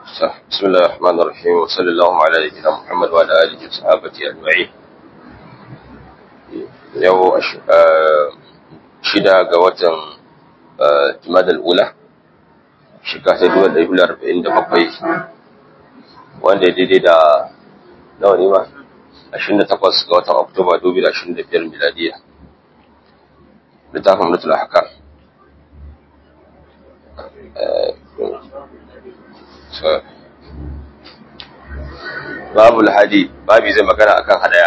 بسم الله الرحمن الرحيم وصلى الله على نبينا محمد وعلى اله وصحبه اجمعين yau shida ga watan jimadar ula shiga ta duwar ɗari hular arba'in da bakwai wanda ya daidai da nawa ne ma ashirin da takwas ga watan oktoba dubu da ashirin da biyar miladiya littafin mutul haka babu hadi babi zai magana akan hadaya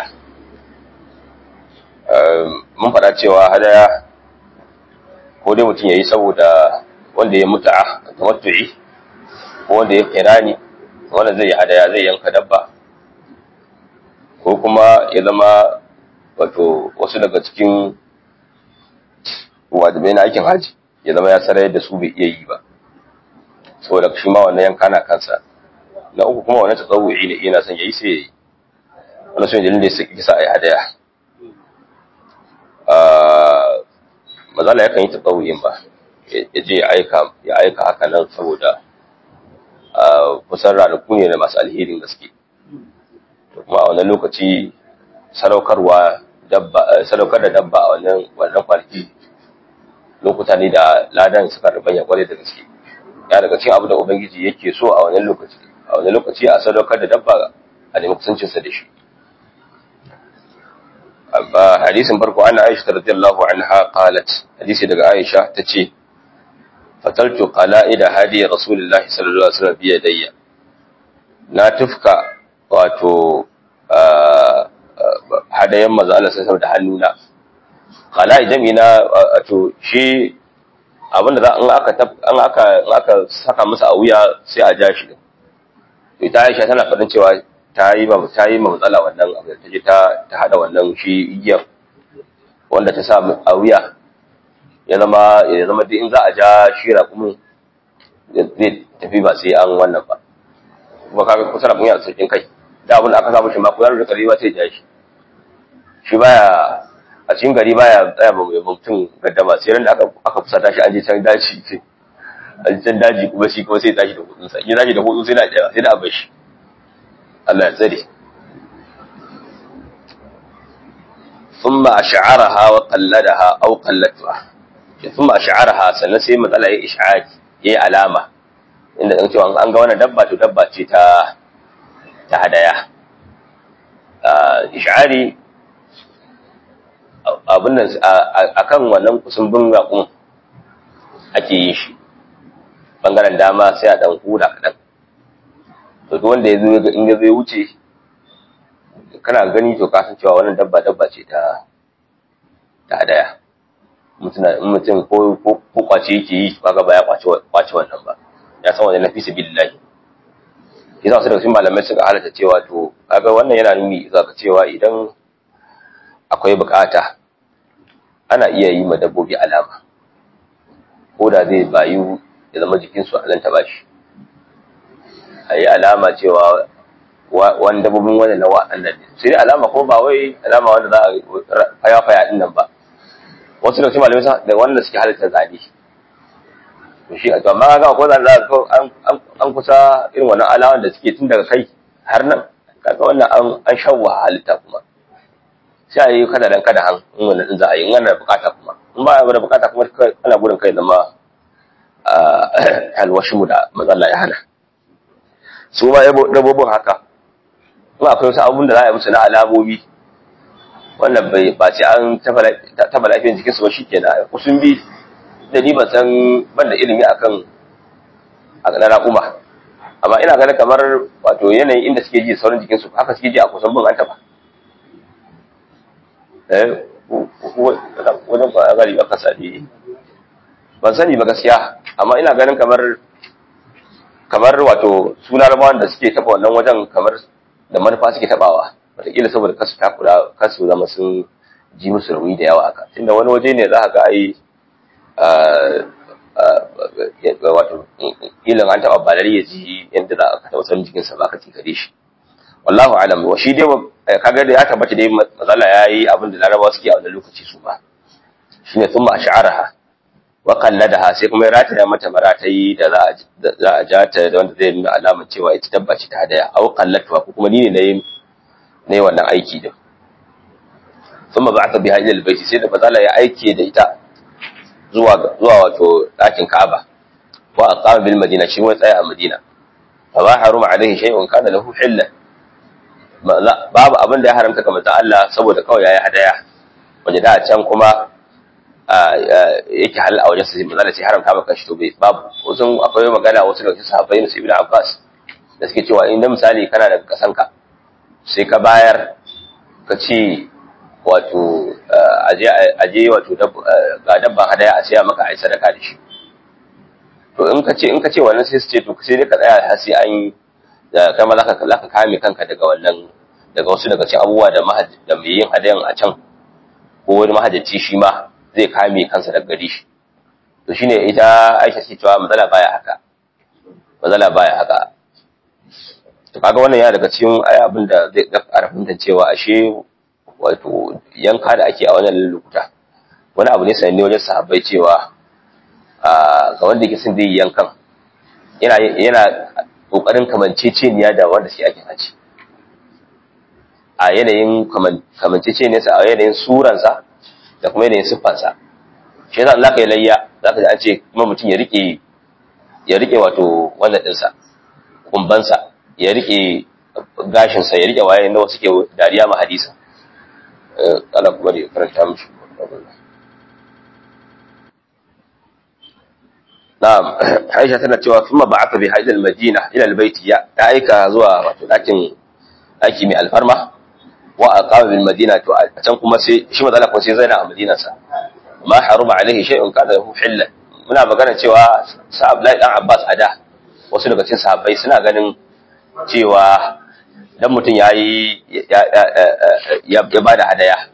mun faɗa cewa hadaya ko dai mutum ya yi saboda wanda ya mutu a tamattu'i ko wanda ya kirani wanda zai yi hadaya zai yanka dabba ko kuma ya zama wato wasu daga cikin wajibai na aikin haji ya zama ya sarar da su bai iya yi ba saboda shi ma wannan yanka na kansa na uku kuma wannan tsawu'i ne ina son yayi sai yayi wannan sun dalilin da yake sa ai hadaya mazala yakan yi tsawu'in ba ya je ya aika ya aika haka nan saboda kusan ranaku ne na masu alherin gaske to kuma a wannan lokaci sadaukarwa dabba sadaukar da dabba a wannan wannan kwanaki lokuta ne da ladan suka rubanya kwarai da gaske ya daga cikin abu da ubangiji yake so a wannan lokaci a wannan lokaci a sadaukar da dabba a nemi kusancinsa da shi amma hadisin farko ana aisha radiyallahu anha qalat hadisi daga aisha tace fataltu qala'ida hadi rasulullahi sallallahu alaihi wasallam bi yadayya na tufka wato hadayen manzo Allah sallallahu da hannuna qala'i jamina wato shi abinda za an aka an aka aka saka masa a wuya sai a ja shi ita Aisha tana faɗin cewa ta yi ba ta yi matsala wannan abu ta je ta ta hada wannan shi igiyar wanda ta sa a wuya ya zama ya zama duk in za a ja shira kuma zai tafi ba sai an wannan ba kuma kaga kusa da mun yana saukin kai da abin da aka samu shi ma ko yaro da kare ba sai ja shi shi baya a cikin gari baya tsaya ba mai mutum gaddama sai ran da aka aka fusata shi an je can daji sai a can daji kuma shi kuma sai tashi da hudun sa ya tashi da hudun sai na tsaya sai da abar shi Allah ya tsare thumma ash'araha wa qalladaha aw qallatha thumma ash'araha sannan sai matsala ya ish'ari yayi alama inda dan cewa an ga wannan dabba to dabba ce ta ta hadaya ish'ari abin nan akan wannan kusumbin raƙun ake yin shi bangaren dama sai a ɗan hura kaɗan to duk wanda ya zo in ya zo wuce kana gani to ka san cewa wannan dabba dabba ce ta ta hadaya mutum ko ko kwace yake yi kaga ba ya kwace kwace wannan ba ya san wannan nafi sabilillah yasa su daga cikin malamai suka halatta cewa to kaga wannan yana nuni zaka cewa idan akwai bukata ana iya yi ma dabbobi alama ko da zai bayu ya zama jikinsu a lanta ba shi a yi alama cewa wani dabbobin wani na wa'annan ne sai dai alama ko ba wai alama wanda za a faya faya din nan ba wasu da malamai da wanda suke halittar zane to shi a amma ga ko zan za an kusa irin wannan alaman da suke tun daga kai har nan kaga wannan an shawwa halitta kuma sai a yi kada dan kada han in wannan din za a yi in ana bukata kuma in ba da bukata kuma ana gudun kai zama alwashimu da matsala ya hana su ma dabbobin haka in akwai wasu abun da za a yi musu na alamomi wannan bai ba ce an taba lafiyar jikinsu ba shi ke na kusun bi da ni ban san ban da ilimi akan a na raƙuma amma ina ganin kamar wato yanayin inda suke ji sauran jikinsu haka suke ji a kusan bin an taba wajen ba gari aka sadi ban sani ba gaskiya amma ina ganin kamar kamar wato suna ramawan da suke taba wannan wajen kamar da manufa suke tabawa wataƙila saboda kasu takura kasu zama sun ji musu rauni da yawa aka tunda wani waje ne za ka ga ai wato ilin an taɓa balari ya ji yadda za a taɓa sanin jikinsa ba ka tikare shi wallahu alam wa shi dai kaga da ya tabbata dai matsala yayi abin da larabawa suke a wannan lokaci su ba shine thumma ash'araha wa qalladaha sai kuma ya rataya mata maratayi da za a za a ja ta da wanda zai nuna alamar cewa ita dabba ce ta hadaya aw qallatuha ko kuma ni ne nayi nayi wannan aiki din thumma ba'atha biha ila albayt sai da bazala ya aike da ita zuwa zuwa wato dakin Ka'aba wa aqama bil madina shi wai tsaya a Madina fa ba haruma alaihi shay'un kana lahu hilla babu abin da ya haramta ga manzon Allah saboda kawai yayi hadaya wanda da can kuma yake halal a wajen sai manzon sai haramta maka shi to bai babu wasu akwai magana wasu daga sahabbai na Ibn Abbas da suke cewa inda misali kana daga kasanka sai ka bayar ka ce wato aje wato ga dabban hadaya a siya maka a yi sadaka da shi to in ka ce in ka ce wannan sai su ce to sai dai ka tsaya har sai an yi da kama za ka kame kanka daga wannan daga wasu daga cikin abubuwa da da mai yin hadayan a can ko wani mahajjaci shi ma zai kame kansa daga gari shi to shine ita Aisha ce cewa matsala baya haka matsala baya haka to kaga wannan ya daga cikin ai abin da zai ƙara fahimtar cewa ashe wato yanka da ake a wannan lokuta wani abu ne sananne wajen sahabbai cewa ga wanda yake son zai yi yankan yana yana kokarin kamanceceniya da wanda shi ake haji a yanayin kamanceceniyarsa a yanayin suransa da kuma yanayin siffansa shi yasa za ka yi layya za ka ji an ce kuma mutum ya rike ya rike wato wannan ɗinsa kumbansa ya rike gashinsa ya rike waye na wasu ke dariya ma hadisa ana kuma da karanta mishi na'am Aisha tana cewa kuma ba'atha bi haidal madina ila albayt ya aika zuwa wato dakin daki mai alfarma wa aqama bil madina to a can kuma sai shi mazala ko sai zaina a madinar sa ma haruma alaihi shay'un kada hu hilla muna magana cewa sa Abdullahi dan Abbas ada wasu daga cikin sahabbai suna ganin cewa dan mutum yayi ya bada hadaya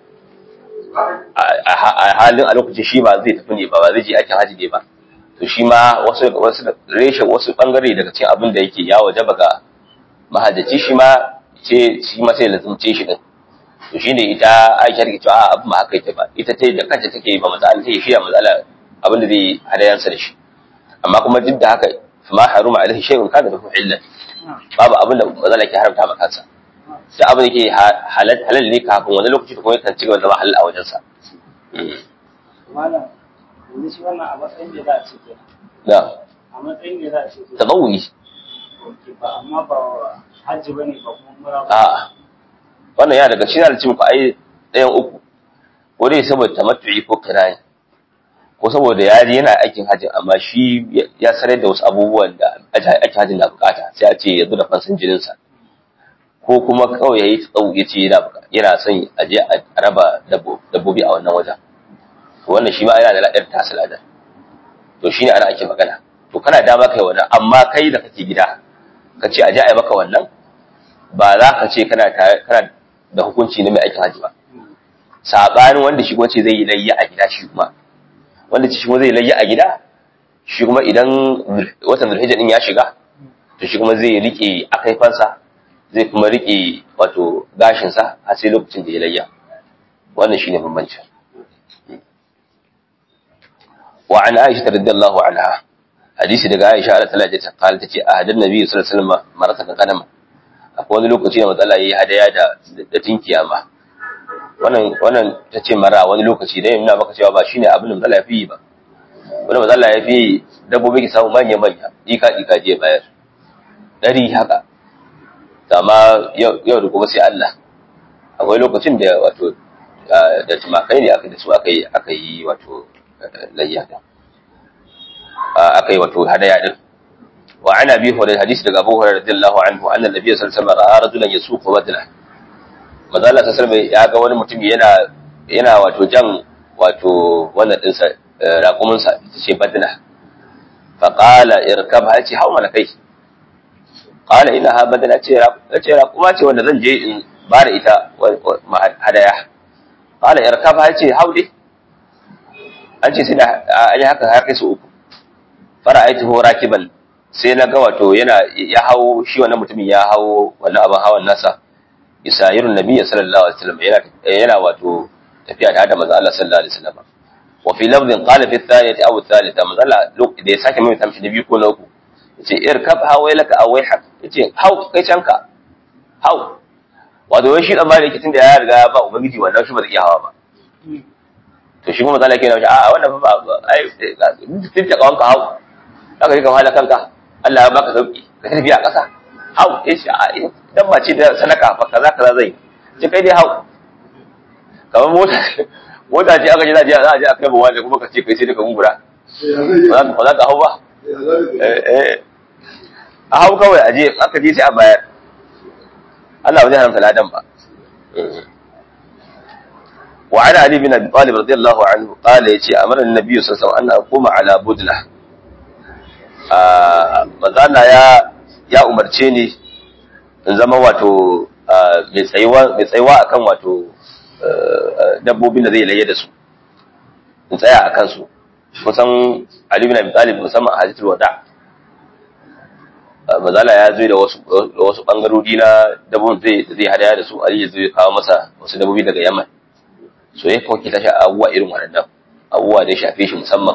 a halin a lokacin shi ba zai tafi ne ba ba zai je aikin haji ne ba to shi ma wasu wasu reshe wasu bangare daga cikin abin da yake ya wajaba ga mahajjaci shi ma ce shi ma sai lazumce shi din to shine ita Aisha take cewa abin ma haka ita ba ita ta da kanta take ba matsala take shi matsala abin da zai hadayansa da shi amma kuma duk da haka ma haruma alaihi shay'un kana lahu illa babu abin da matsala ke haramta maka kansa da abin da ke halal halal ne kafin wani lokaci kuma yakan ci gaba zama halal a wajensa malam yanzu shi wannan a matsayin da za a ce kenan da a matsayin da za a ce kenan tabawuni ba amma ba hajji bane ba kuma mura ba a wannan ya daga cikin alcin ku ai ɗayan uku ko dai saboda tamattu'i ko kirani ko saboda yari yana aikin hajji amma shi ya sanar da wasu abubuwan da aikin hajji na bukata sai a ce ya zo da fansan jininsa ko kuma kawai ya yi tsawo ya ce yana son a je a raba dabbobi a wannan wajen to wannan shi ma yana da ladar tasu ladar to shine ana ake magana to kana dama kai wannan amma kai da kake gida ka ce a je a yi maka wannan ba za ka ce kana kana da hukunci na mai aikin hajji ba sabanin wanda shi kuma ce zai yi layya a gida shi kuma wanda shi kuma zai layya a gida shi kuma idan watan zulhijja din ya shiga to shi kuma zai rike akaifansa zai kuma rike wato gashinsa har sai lokacin da ya layya wannan shine bambancin wa an aisha radiyallahu anha hadisi daga aisha Allah ta'ala ta kala tace a hadin nabi sallallahu alaihi wasallam maratan kadama akwai wani lokaci da matsala yayi hadaya da da tinkiya ma wannan wannan tace mara wani lokaci dai ina maka cewa ba shine abin da matsala yafi ba wani matsala yafi dabbobi ki samu manya manya dika dika je bayar dari haka amma yau da gobe sai Allah akwai lokacin da wato da tumakai ne aka da su aka yi aka yi wato layya din aka yi wato hadaya din wa ana bi hurairah hadisi daga Abu Hurairah radiyallahu anhu anna nabiy sallallahu alaihi wasallam ra'a rajulan yasuqu badla manzo Allah sallallahu alaihi ya ga wani mutum yana yana wato jan wato wannan din sa raƙumin sa ce badla fa qala irkab ha ce hawa kai qala innaha badla ce ce raƙuma ce wanda zan je in bara ita hadaya qala irkab ha ce haudi an ce sai da an yi haka har kai su uku fara aiti ho rakiban sai na ga wato yana ya hawo shi wannan mutumin ya hawo wannan abin hawan nasa isayirun nabi sallallahu alaihi wasallam yana yana wato tafiya da hada manzo Allah sallallahu alaihi wasallam wa fi lafdin qala fi thaniyati aw thalitha mazalla da ya sake mai tamshi na biyu ko na uku yace irkab hawailaka aw wayhak yace hau kai canka hau wato wai shi dan ba yake tunda ya riga ba ubangiji wannan shi ba zai iya hawa ba to shi kuma mazalla kenan a wannan fa ba ai tun ta kawanka hau zaka yi ka wahala kanka Allah ya baka sauki ka tafi a ƙasa hau yace a dan ba ce da sadaka fa kaza kaza zai ce kai dai hau kamar mota mota ce aka ji za a je a kai bawa da kuma ka ce kai sai da ka gungura ba za ka hau ba a hau kawai a je aka je sai a bayar Allah ba zai haramta ladan ba وعن علي بن ابي طالب رضي الله عنه قال يجي امر النبي صلى الله عليه وسلم ان اقوم على بدله manzana ya ya umarce ni in zama wato mai tsayuwa mai tsayuwa akan wato dabbobin da zai laye da su in tsaya akan su kusan Ali bin Abi Talib musamman a hadisul wada mazala ya zo da wasu da wasu bangarori na dabbobin zai zai hadaya da su Ali ya zo ya kawo masa wasu dabbobi daga Yaman so ya kawo kita shi abubuwa irin waɗannan abubuwa da ya shafe shi musamman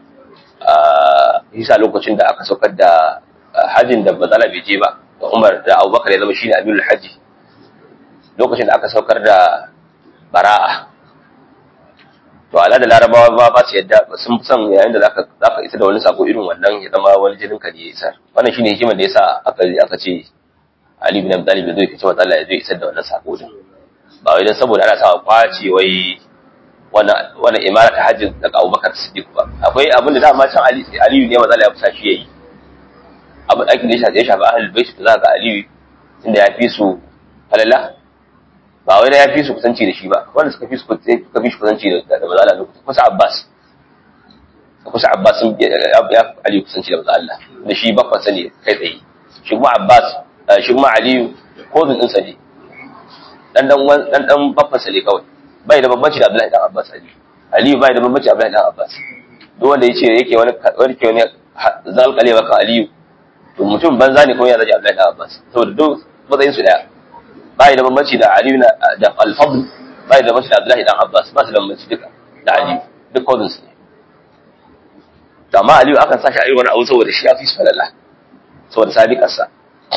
a lokacin da aka saukar da hajjin da bazala bai je ba da Umar da Abubakar ya zama shine Amirul Hajji lokacin da aka saukar da bara'a to ala da larabawa ba ba su yadda sun san yayin da zaka zaka isa da wani sako irin wannan ya zama wani jinin ka ne ya isa wannan shine hikimar da yasa aka aka ce Ali bin Abi Talib zai kace wa Allah ya zai isar da wannan sako din ba wai dan saboda ana sa kwace wai wannan wannan imara ta hajjin daga Abubakar Siddiq ba akwai abin da dama can Ali Aliyu ne matsala ya fusa shi yayi abin aikin da ya shafi ya shafi ahlul bait da za ga Aliyu inda ya fi su falala ba wai da ya fi su kusanci da shi ba wanda suka fi su suka fi shi kusanci da da matsala lokacin kusa Abbas kusa Abbas sun ya Aliyu kusanci da matsala da shi bakwan sani kai tsaye shi kuma Abbas shi kuma Aliyu ko zun din sa ne dan dan dan dan bakwan sa ne kawai bai da bambanci da Abdullahi dan Abbas Ali Aliyu bai da bambanci da Abdullahi dan Abbas duk wanda yace yake wani wani ke wani zalqale maka Aliyu to mutum banza ne kuma ya zaji Abdullahi dan Abbas saboda duk matsayin su daya bai da bambanci da Aliyu da Al-Fadl bai da bambanci da Abdullahi dan Abbas ba su da bambanci duka da Aliyu duk kodin su ne to amma Aliyu akan sa shi a irin wani abu saboda shi ya fi su falala saboda sadiqarsa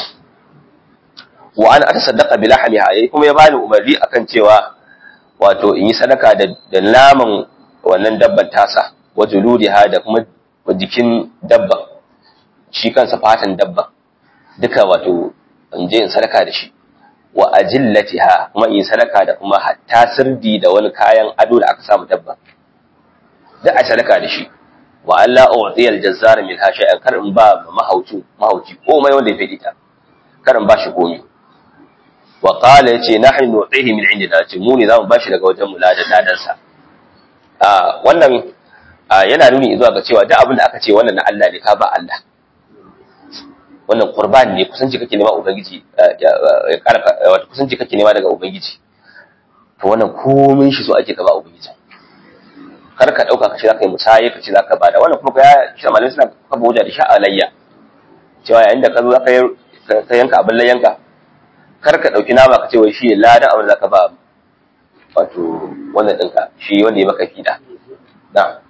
wa ana atasaddaqa bi lahmiha yayi kuma ya bani umarni akan cewa wato in yi sadaka da da naman wannan dabban tasa wa juludiha da kuma jikin dabban shi kansa fatan dabban duka wato in je in sadaka da shi wa ajillatiha kuma in sadaka da kuma hatta sirdi da wani kayan ado da aka samu dabban da a sadaka da shi wa Allah u'tiyal jazzar min ha shay'an kar in ba mahauci mahauci komai wanda ya fadi ta kar in ba shi komai wa qala yace nahnu nu'tihi min indina ce mu ne zamu bashi daga wajen mu ladan ladan sa a wannan yana nuni zuwa ga cewa duk abin da aka ce wannan na Allah ne ka ba Allah wannan qurban ne kusanci kake nema ubangiji ya karfa wato kusanci kake nema daga ubangiji to wannan komai shi so ake ka ba ubangiji kar ka dauka kace zaka yi musaye kace zaka bada wannan kuma ya shi malamai suna kafa hujja da sha'alayya cewa yayin da ka zo zaka ka yanka abin layyanka kar ka ɗauki nama ka ce wai shi ladan abin da ka ba wato wannan ɗinka shi wanda ya maka fiɗa na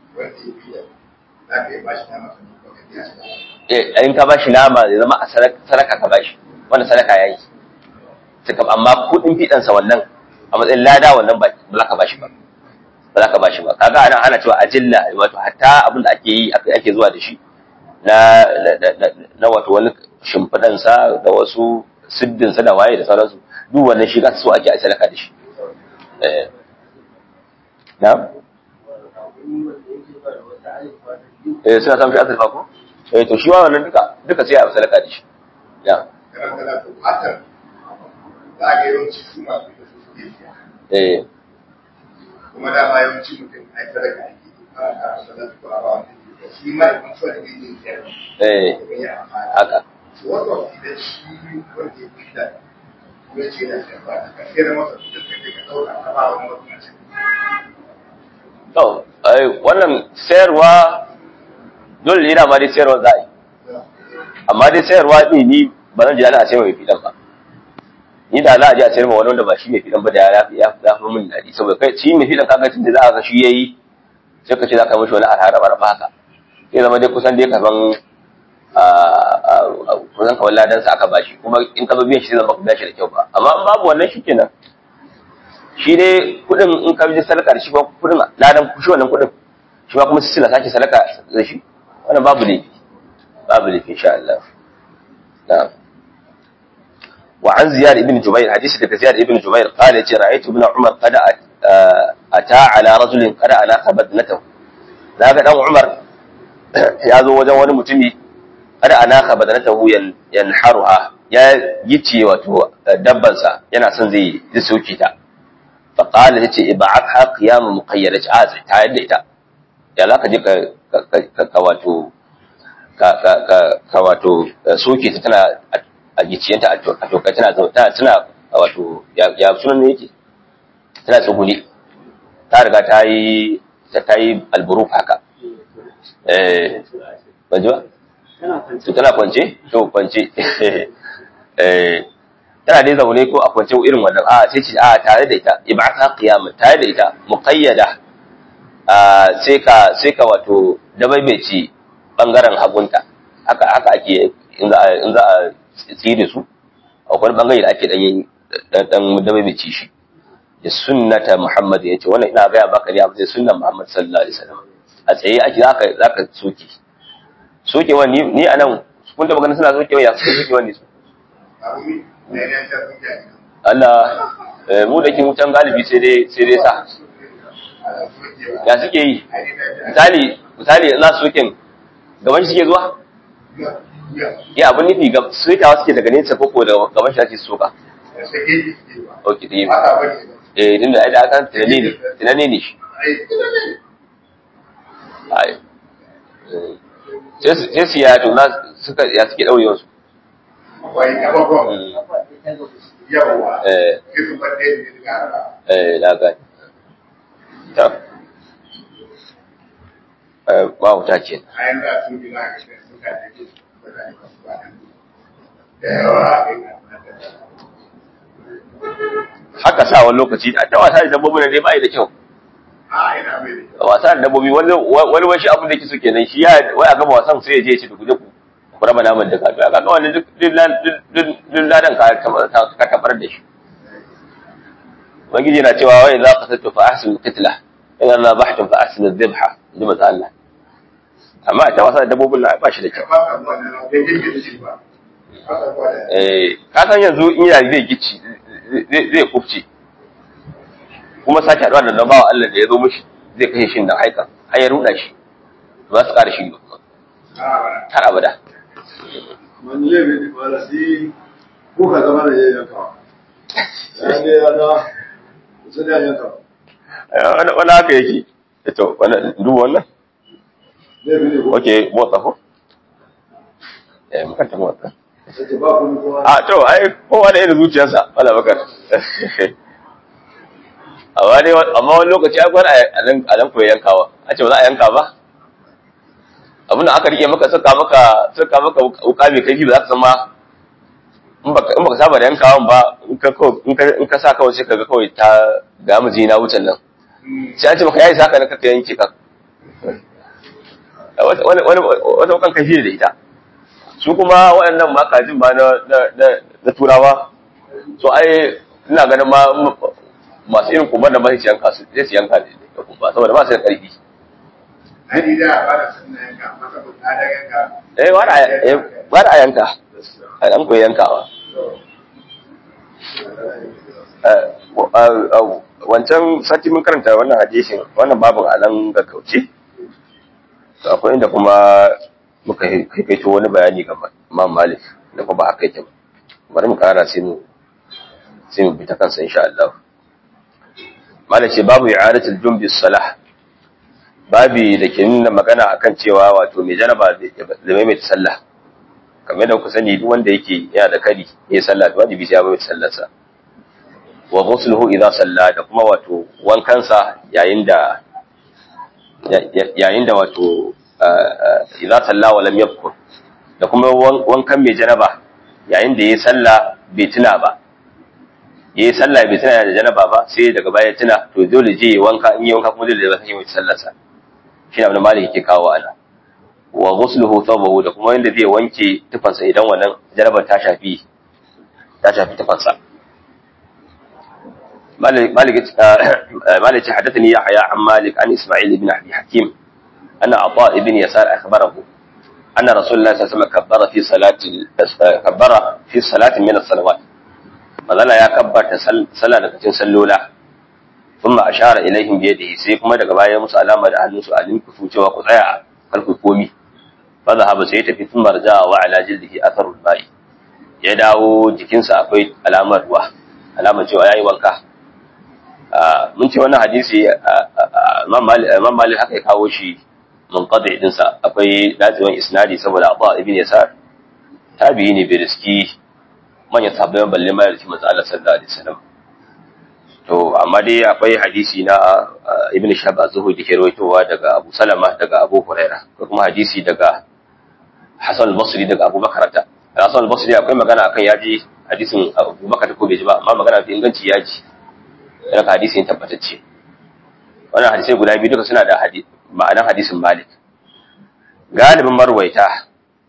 eh in ka bashi nama zai zama a sadaka ka bashi wanda sadaka ya yi amma kuɗin fiɗansa wannan a matsayin lada wannan ba za ka bashi ba ba za ka bashi ba kaga ana ana cewa ajilla wato hatta abin da ake yi ake zuwa da shi na na wato wani shimfiɗansa da wasu siddinsa da waye da sauransu duk wannan shi ka so ake a sadaka da shi na eh suna samun shi azurfa ko eh to shi wannan duka duka sai a sadaka da shi ya eh kuma da ma yawanci mutum ai sadaka ake shi ma in so da yin eh haka wato idan shi wanda ya fi da ya ce da shi ba ka kira masa da kake ka dauka ka ba wani mutum to ai wannan sayarwa dole ne ma dai sayarwa za a yi amma dai sayarwa ne ni ba zan ji ana sayar mai fidan ba ni da za a je a sayar ma wani wanda ba shi mai fidan ba da ya ya ya fi min dadi saboda kai shi mai fidan kaga tun da za a ga shi yayi sai ka ce za ka mishi wani arhara barba haka sai zama dai kusan dai kaman kusan kawai ladan sa aka bashi kuma in ka zo biyan shi zama ka shi da kyau ba amma in babu wannan shi kenan shi dai kudin in ka bi sadaka da shi ba kudin ladan shi wannan kudin shi ma kuma sila sake sadaka da shi wannan babu laifi babu laifi insha Allah na'am وعن زياد بن جبير حديث دك زياد بن جبير قال يتي رأيت ابن عمر قد أتى على رجل قد أناق بدنته ذاك دان عمر ya zo wajen wani mutumi kada anaka badanatahu yanharuha ya gice wato dabbansa yana son zai zai soke ta fa qala yace ib'atha qiyam muqayyada a ta yadda ita ya zaka je ka ka wato ka ka ka wato soke ta tana a giciyanta a toka tana tana tana wato ya sunan ne yake tana tsuguni ta riga ta yi ta yi alburuf haka eh ban ji ba to tana kwance to kwance eh tana dai zaune ko a kwance irin wannan a sai ce a tare da ita ib'atha qiyama tare da ita muqayyada a sai ka sai ka wato dabaibeci bangaren hagunta haka haka ake in za a in za a tsire su akwai bangare da ake dan yin dan dabaibeci shi da sunnata Muhammad ya ce wannan ina gaya baka ne abu da sunnan Muhammad sallallahu alaihi wasallam a tsaye ake zaka zaka soke soke wani ni anan kun da magana suna soke ya soke wani su Allah mu da ke wutan galibi sai dai sai dai sa ya suke yi misali misali na soken gaban shi suke zuwa ya abin nufi ga sokawa suke daga nesa koko da gaban shi ake soka ok da yi eh din da aida aka tunani ne tunani ne shi ai sai su ya tuna suka ya suke daure wasu eh eh na ga ta eh ba wuta ce haka sa wani lokaci ta wasa da dabbobi ne ba yi da kyau wasa da dabbobi wani wani wani abin da yake so kenan shi ya wai a gama wasan sai ya je ya ci duk ku raba naman da ka to kaga wannan duk duk ladan ka ka tabar da shi ubangiji na cewa wai za ka sattu fa ahsin qitla in Allah bahtum fa ahsin adh-dhabha ji maza Allah amma ta wasa da dabbobin na ba shi da kyau eh ka san yanzu in yana zai gici zai kufce kuma sake haɗuwa da bawa Allah da ya zo mishi zai kashe shi da haika har ya ruɗa shi ba su ƙara shi ba kuma har abada wani lebe ne ba da si ko ka zama da yayin yankawa ya ne ya na su ne yankawa wani wani haka yake to wani duba wannan lebe ne ko oke motsa ko eh makanta motsa sai ba ku ni kuma a to ai kowa da irin zuciyarsa wala bakar amma dai amma wani lokaci ai gwada a nan a nan koyi yankawa a ce ba za a yanka ba abin da aka rike maka suka maka suka maka wuka mai kaifi ba za ka san ma in baka in baka saba da yankawan ba in ka kawai- in ka in ka sa kawai sai ka ga kawai ta ga mu na wucin nan sai an ce maka yayi saka ne kaka yanke ka wani wani wani wata wukan kaifi da ita su kuma waɗannan ma kajin ba na na- na- na turawa so ai ina ganin ma masu irin kumbar da masu yanka su sai su yanka ne da kumba saboda ba su da ƙarfi eh wani a eh, wani a yanka a ɗan koyi yankawa Eh, wa- ah, ah, wancan sati mun karanta wannan hadisin wannan babin a nan ga kauce to akwai inda kuma muka kaito wani bayani ga Imam Malik da kuma ba haka yake ba bari mu kara sai mu sai mu bi ta kansa insha Allah Malik ce babu i'adatul jumbi salah babi da ke nuna magana akan cewa wato mai janaba da mai mai sallah kamar da ku sani duk wanda yake yana da kari ya sallah to wajibi sai ya mai sallarsa wa ghusluhu idza salla da kuma wato wankansa yayin da yayin da wato idza salla wa lam yadhkur da kuma wankan mai janaba yayin da yayi sallah bai tuna ba yayi sallah bai tuna da janaba ba sai daga baya tuna to dole je ya wanka in yi wanka kuma dole ya sake mai sallarsa shi abin da malik yake kawo ana wa ghusluhu thawbahu da kuma yanda zai wanke tufansa idan wannan jarabar ta shafi ta shafi tufansa مالك مالك مالك حدثني يحيى عن مالك عن اسماعيل بن ابي حكيم ان عطاء بن يسار اخبره ان رسول الله صلى الله عليه وسلم كبر في صلاه كبر في صلاه من الصلوات فظل يا كبر صلاه daga cikin sallola ثم اشار اليهم بيده sai kuma daga baya musu alama da hannunsu a linku su cewa ku tsaya kar ku komi fa zahaba sai tafi sun marja wa ala jildihi atharul bai ya dawo jikinsa akwai alamar ruwa alamar cewa yayi wanka mun ce wannan hadisi Imam Malik haka ya kawo shi munqadi din sa akwai dacewan isnadi saboda Abu ibn Yasar tabi'i ne bai riski manyan sahabbai balle ma yarki manzo Allah sallallahu alaihi wasallam to amma dai akwai hadisi na Ibn Shahab az-Zuhri da ke rawaitowa daga Abu Salama daga Abu Huraira ko kuma hadisi daga Hassan al-Basri daga Abu Bakar ta Hassan al-Basri akwai magana akan yaji hadisin Abu Bakar ko bai ji ba amma magana fi inganci yaji daga hadisin tabbatacce wannan hadisai guda biyu duka suna da ma'anar hadisin malik galibin marwaita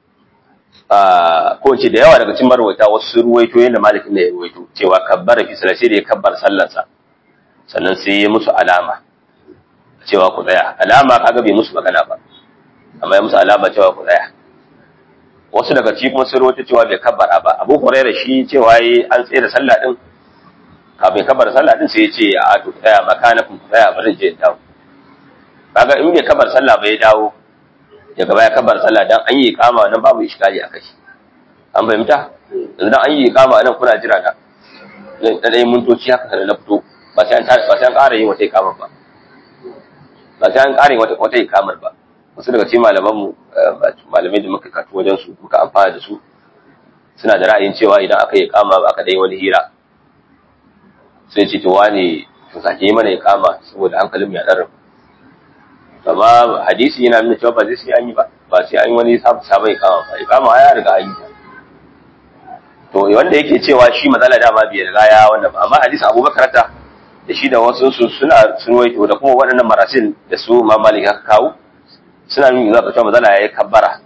ko ce da yawa daga cikin marwaita wasu sun ruwaito yadda malik ne ya ruwaito cewa kabbara fi salati da ya kabbar sallarsa sannan sai ya musu alama cewa ku tsaya alama kaga bai musu magana ba amma ya musu alama cewa ku tsaya wasu daga cikin kuma sun ruwaito cewa bai kabbara ba abu hurairah shi cewa yi an tsaye da sallah din kafin kabar sallah din sai ya ce a to tsaya makanakun tsaya bari je dawo kaga in bai kabar sallah bai dawo daga baya kabar sallah dan an yi kama nan babu iskali akai an fahimta yanzu dan an yi kama nan kuna jira na dan dai mintoci haka da na fito ba sai an ba sai an ƙara yin wata ikamar ba ba sai an ƙara yin wata wata ikamar ba wasu daga cikin malaman mu malamai da muka katu wajen su muka amfana da su suna da ra'ayin cewa idan aka yi kama aka dai wani hira sai ce to wane to sake yi mana ya kama saboda hankalin ya ɗarar amma hadisi yana nuna cewa ba zai sai an yi ba ba sai an yi wani sabon ya kama ba ya kama ya riga an yi to wanda yake cewa shi matsala dama bai riga ya wanda ba amma hadisi abubakar ta da shi da wasu su suna sun waito da kuma waɗannan marasin da su ma malik aka kawo suna nuna zuwa cewa matsala ya yi kabbara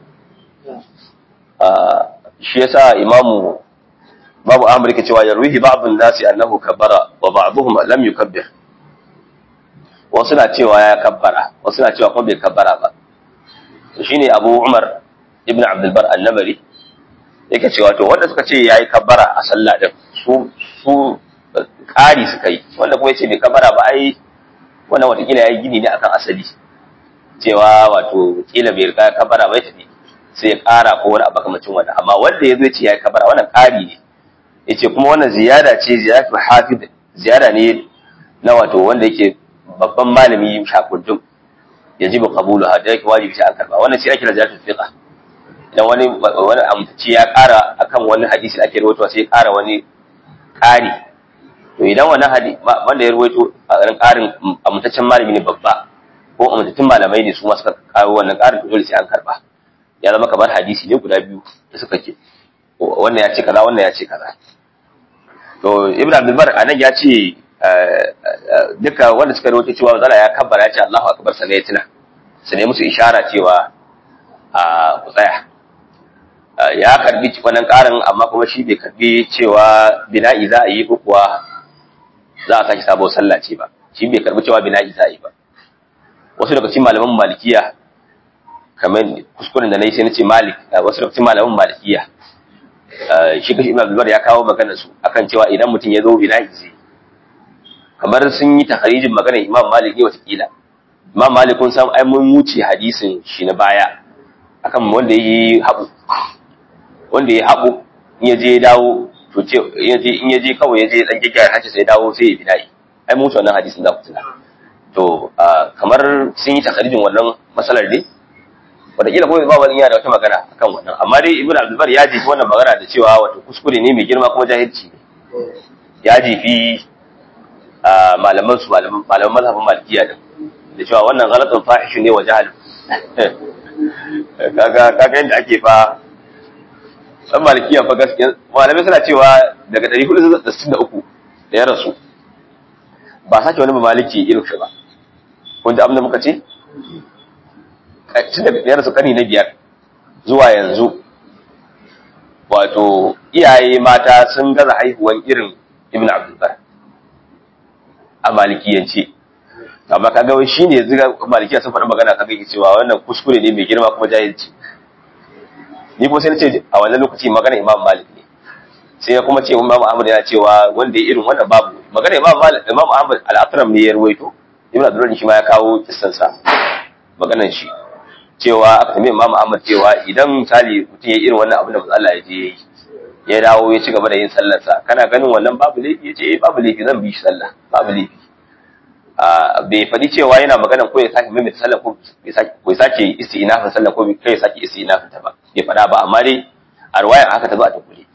shi yasa imamu babu amurka cewa yarwihi ba'dun nasi annahu kabbara wa ba'dhum lam yukabbir wasu na cewa ya kabbara wasu na cewa kuma bai kabbara ba to shine Abu Umar ibn Abdul Bar an-Namari yake cewa to wanda suka ce yayi kabbara a sallah din su su kari suka yi wanda kuma yace bai kabbara ba ai wannan watakila yayi gini ne akan asali cewa wato kila bai riga kabbara ba ya tafi sai ya kara ko wani abu kamar wannan amma wanda ya zo ya ce yayi kabbara wannan kari ne yace kuma wannan ziyada ce ziyadatu hafid ziyada ne na wato wanda yake babban malami shakundum yajibu qabulu hada yake wajibi sai an karba wannan sai ake ziyadatu fiqa idan wani wani amtaci ya kara akan wani hadisi ake rawaito sai ya kara wani kari to idan wannan hadisi wanda ya rawaito a garin karin amtaccen malami ne babba ko amtattun malamai ne su ma suka kawo wannan karin to dole sai an karba ya zama kamar hadisi ne guda biyu da suka ke wannan ya ce kaza wannan ya ce kaza to ibn abdulbar anan ya ce duka wanda suka rawaito cewa zala ya kabbara ya ce Allahu akbar sanai ya tuna su ne musu ishara cewa a ku tsaya ya karbi wannan karin amma kuma shi bai karbi cewa bina'i za a yi ko kuwa za a sake sabo sallah ce ba shi bai karbi cewa bina'i za a yi ba wasu daga cikin malaman malikiya kamar kuskuren da na yi sai na ce malik wasu daga cikin malaman malikiya shi kashi ibn abdulbar ya kawo maganar su akan cewa idan mutum ya zo bina'i zai kamar sun yi takharijin maganar imam malik ne watakila imam malik kun san ai mun wuce hadisin shi na baya akan wanda yi haɓu wanda ya haɓu in ya je ya dawo to ce in ya je kawai ya je dan gyaggyara hanci sai ya dawo sai ya bina'i ai mun wuce wannan hadisin za ku tuna to kamar sun yi takharijin wannan masalar ne wataƙila ko ba wani yana da wata magana akan wannan amma dai ibnu abdulbar ya jefi wannan magana da cewa wato kuskure ne mai girma kuma jahilci ne ya jefi malaman su malaman mazhabin malikiya din da cewa wannan ghalatun fahishu ne wa jahal kaga kaga yadda ake fa san malikiya fa gaskiya malamai suna cewa daga 463 da ya rasu ba sake wani maliki irin shi ba kun ji abin da muka ce tun daga biyar su kani na biyar zuwa yanzu wato iyaye mata sun gaza haihuwan irin ibn abdulbar a malikiyance amma kaga wai shine yanzu ga malikiya sun faɗi magana kaga yake cewa wannan kuskure ne mai girma kuma jahilci ni kuma sai na ce a wannan lokaci magana imam malik ne sai kuma ce imam ahmad yana cewa wanda ya irin wannan babu magana imam malik imam ahmad al-akram ne ya ruwaito ibn abdullah shi ma ya kawo kissan sa maganar shi cewa aka tambaye imam ahmad cewa idan misali mutum ya irin wannan abin da manzo Allah ya je yayi ya dawo ya ci gaba da yin sallarsa kana ganin wannan babu laifi ya ce eh babu laifi zan bi shi sallah babu laifi bai faɗi cewa yana magana ko ya sake maimaita sallah ko ya sake isti'nafin sallah ko kai ya sake isti'nafin ta ba bai faɗa ba amma dai a ruwayan haka ta zo a tukule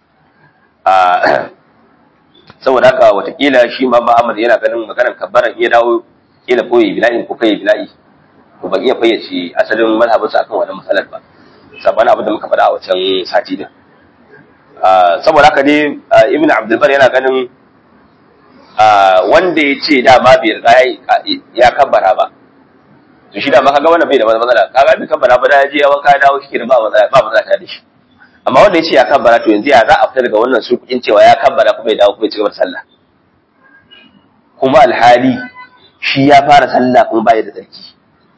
saboda haka watakila shi ma Muhammad yana ganin maganar kabbaran iya dawo kila ko yi bila'i ko kai bila'i to ban iya fayyace asalin mazhabinsa akan wannan matsalar ba sabanin abin da muka faɗa a wancan sati din saboda haka dai ibn abdulbar yana ganin wanda ya ce dama bai riga ya kabbara ba to shi dama kaga wannan bai da matsala kaga bai kabbara ba da ya je ya wanka ya dawo shi da ba matsala ba matsala da shi amma wanda ya ce ya kabbara to yanzu ya za a fita daga wannan surkukin cewa ya kabbara kuma ya dawo kuma ya ci gaba da sallah kuma alhali shi ya fara sallah kuma baya da tsarki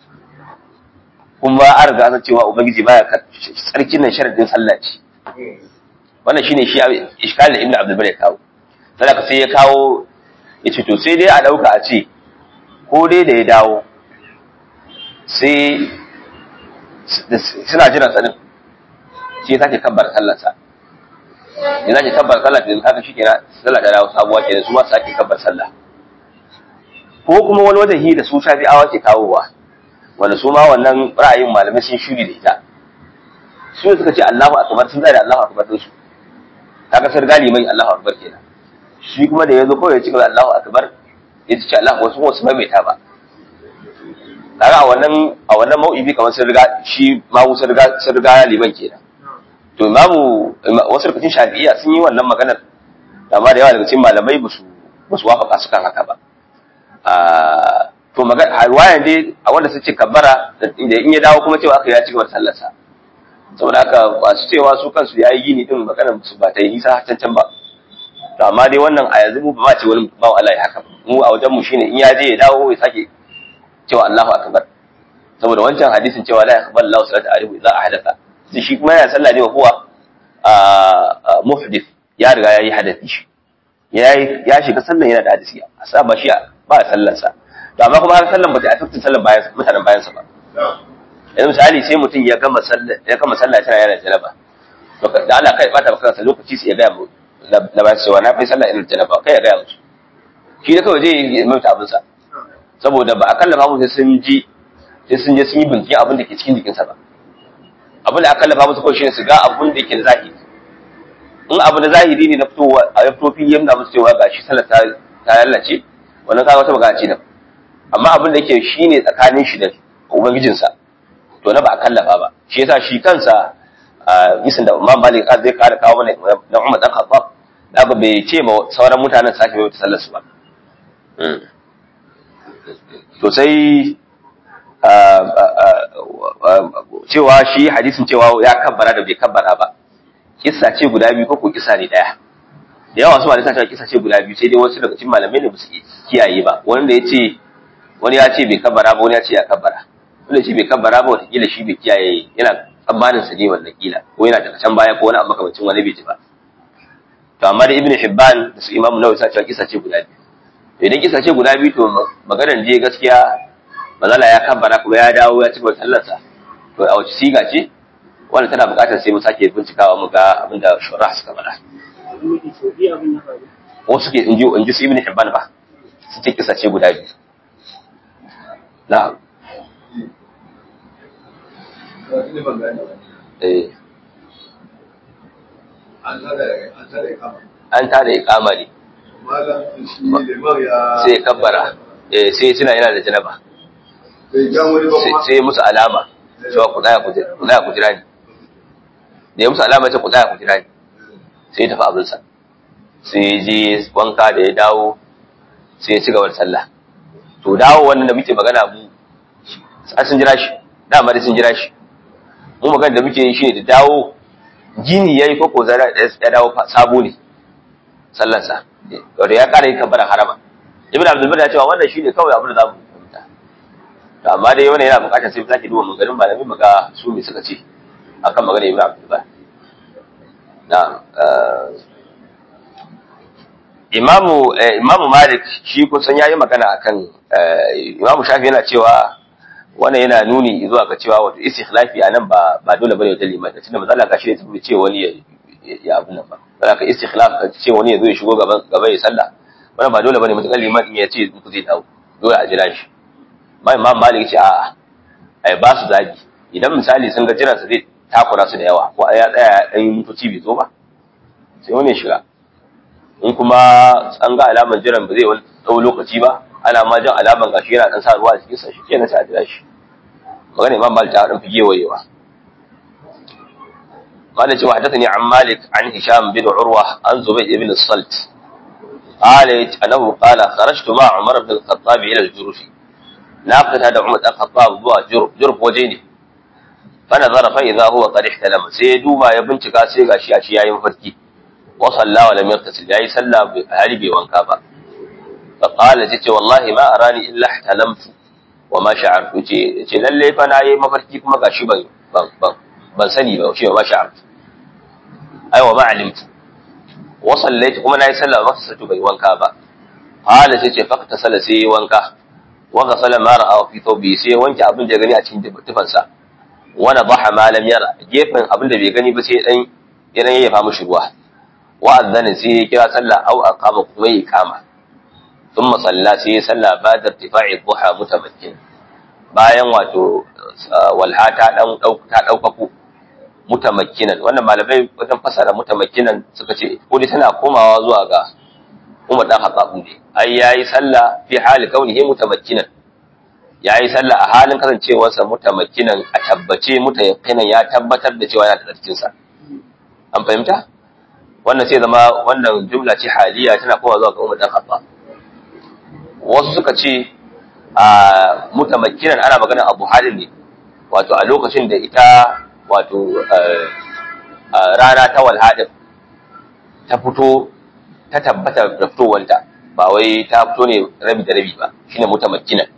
kuma an riga an cewa ubangiji baya tsarkin nan sharadin sallah ce wannan shine shi iskalin ibnu abdul bari kawo sai ka sai ya kawo yace to sai dai a dauka a ce ko dai da ya dawo sai suna jiran sanin sai ya sake kabbar sallar sa ya sake kabbar sallah da kaga shi kenan sallah da dawo sabuwa kenan su ma su sake kabbar sallah ko kuma wani wajen hi da su shafi'awa ke kawowa wanda su ma wannan ra'ayin malamai sun shuri da ita su suka ce Allahu akbar sun zai da Allahu akbar din su kaga sar galibai Allahu akbar kenan shi kuma da yazo kawai ya ci gaba Allahu akbar ya ce Allah wasu wasu mai ta ba kaga a wannan a wannan mau'ibi kamar sun riga shi ma wasu riga sun riga liman kenan to imamu wasu rikicin shafi'iyya sun yi wannan maganar amma da yawa daga cikin malamai ba su ba su wafaka su kan haka ba to magana riwaya dai a wanda suke kabbara inda in ya dawo kuma cewa aka ya ci gaba da sallarsa saboda haka masu cewa su kansu ya yi gini din maganar su ba ta yi nisa can can ba to amma dai wannan a yanzu mu ba ma ce wani ba Allah ya haka mu a wajen mu shine in ya je ya dawo ya sake cewa Allahu akbar saboda wancan hadisin cewa la yaqbal Allahu salata alaihi idza ahdatha sai shi kuma yana sallah ne wa huwa muhdith ya riga ya yi hadathi shi ya shiga sallan yana da hadisi a sa ba shi ba sallansa to amma kuma har sallan ba ta affectin sallan bayan mutanen bayan sa ba yanzu misali sai mutum ya gama sallah ya gama sallah tana yana janaba to da Allah kai bata maka kansa lokaci sai ya ga mu na ba cewa na fi sallah irin janaba kai ya ga musu shi da kawai zai yi mai abin sa saboda ba a kallafa mu sai sun ji sai sun je sun yi bincike abin da ke cikin jikinsa ba abin da aka kallafa musu kawai shine su ga abin da ke da zahiri in abu da zahiri ne na fitowa a ya fito fili yamna musu cewa gashi sallah ta ta lallace wannan kaga wata magana ce da amma abin da yake shine tsakanin shi da ubangijinsa to na ba a kallafa ba shi yasa shi kansa bisan da Imam Malik zai kara kawo mana na Umar dan Khattab da ba bai ce ma sauran mutanen sake mai sallar su ba to sai cewa shi hadisin cewa ya kabbara da bai kabbara ba kissa ce guda biyu ko ko kissa ne daya da yawa su malamai suna cewa kissa ce guda biyu sai dai wasu daga cikin malamai ne ba su kiyaye ba wani da ya ce wani ya ce bai kabbara ba wani ya ce ya kabbara wani ya ce bai kabbara ba wataƙila shi bai kiyaye yana tsammanin sa ne wannan kila ko yana daga can baya ko wani abu makamancin wani bai ji ba to amma da ibnu hibban da su imamu nawawi suna cewa kissa ce guda biyu to idan kissa ce guda biyu to maganar je gaskiya mazala ya kabbara kuma ya dawo ya ci gaba sallarsa to a wace siga ce wanda tana buƙatar sai mu sake bincikawa mu ga abin da shura suka faɗa wasu suke inji inji su ibn hibban ba su ce kisa ce guda biyu na'am eh an tada iqama ne sai kabbara eh sai tuna yana da janaba sai musu alama cewa ku tsaya ku jira ni da ya musu alama ce ku tsaya ku jira ni sai ya tafi abinsa sai ya je wanka da ya dawo sai ya ci gaba da sallah to dawo wannan da muke magana mu an sun jira shi dama dai sun jira shi mu magana da muke yi shine da dawo gini yayi ko ko zara ya dawo sabo ne sallar sa wato ya kare kabbara harama ibn abdul bar ya cewa wannan shine kawai abin da zamu fahimta to amma dai wannan yana bukatar sai zaki duba maganin malamin muga su me suka ce akan magana ibn abdul bar na imamu imamu malik shi kusan yayi magana akan imamu shafi yana cewa wannan yana nuni zuwa ga cewa wato istikhlafi anan ba ba dole bane wata liman tunda mazalla ga shi ne tafi ce wani ya ya abun nan ba za ka istikhlaf ka ce wani ya zo ya shigo gaban gaba ya sallah wannan ba dole bane mutakal liman in ya ce ku zai dawo dole a jira shi mai imam malik ce a'a ai ba su zabi idan misali sun ga jiransa zai takura su da yawa ko ya tsaya dan mutoci bai zo ba sai wani ya shiga in kuma an ga alaman jiran ba zai wani tsawo lokaci ba ana ma jan alaman gashi yana dan sa ruwa a cikin sa shi kenan sai a jira shi magana imam malik ta dan fige wayewa قال جوا حدثني عن مالك عن هشام بن عروة عن زبيد بن الصلت قال أنه قال خرجت مع عمر بن الخطاب إلى الجرف ناقل هذا عمر بن الخطاب هو جرف جرف وجيني فنظر فإذا هو قد احتلم سيدو ما يبنتك سيغا شيئا شيئا مفركي وصلى ولم يغتسل جاي صلى هربي وانكابا فقال جيت والله ما أراني إلا احتلمت وما شعرت جيت للي فانا يي مفركي كما غاشي بان بان ban sani ba shi ba sha'ar ai wa ma alimtu wa sallaitu kuma nayi sallah ba sallatu bai wanka ba hala sai ce fakta sala sai wanka wa ghasala ma ra'a fi thawbi sai wanke abin da ya gani a cikin tufansa wa nadaha ma lam yara gefen abin da bai gani ba sai dan ya dan yayyafa mishi ruwa wa adhana sai ya kira sallah au aqama kuma ya kama thumma salla sai ya salla ba da irtifa'i dhuha mutamakkin bayan wato walha ta dan ta daukaku mutamakkinan wannan malamai wajen fasara mutamakkinan suka ce ko dai tana komawa zuwa ga Umar dan Khattab ne ai yayi sallah fi hali kaunihi mutamakkinan yayi sallah a halin kasancewarsa mutamakkinan a tabbace mutayaqqinan ya tabbatar da cewa yana da tsarkin sa an fahimta wannan sai zama wannan jumla ce haliya tana komawa zuwa ga Umar dan Khattab wasu suka ce a mutamakkinan ana magana Abu Halim ne wato a lokacin da ita wato rana ta walhadin ta fito ta tabbata da fitowanta ba wai ta fito ne rabi da rabi ba shine mutamakkinan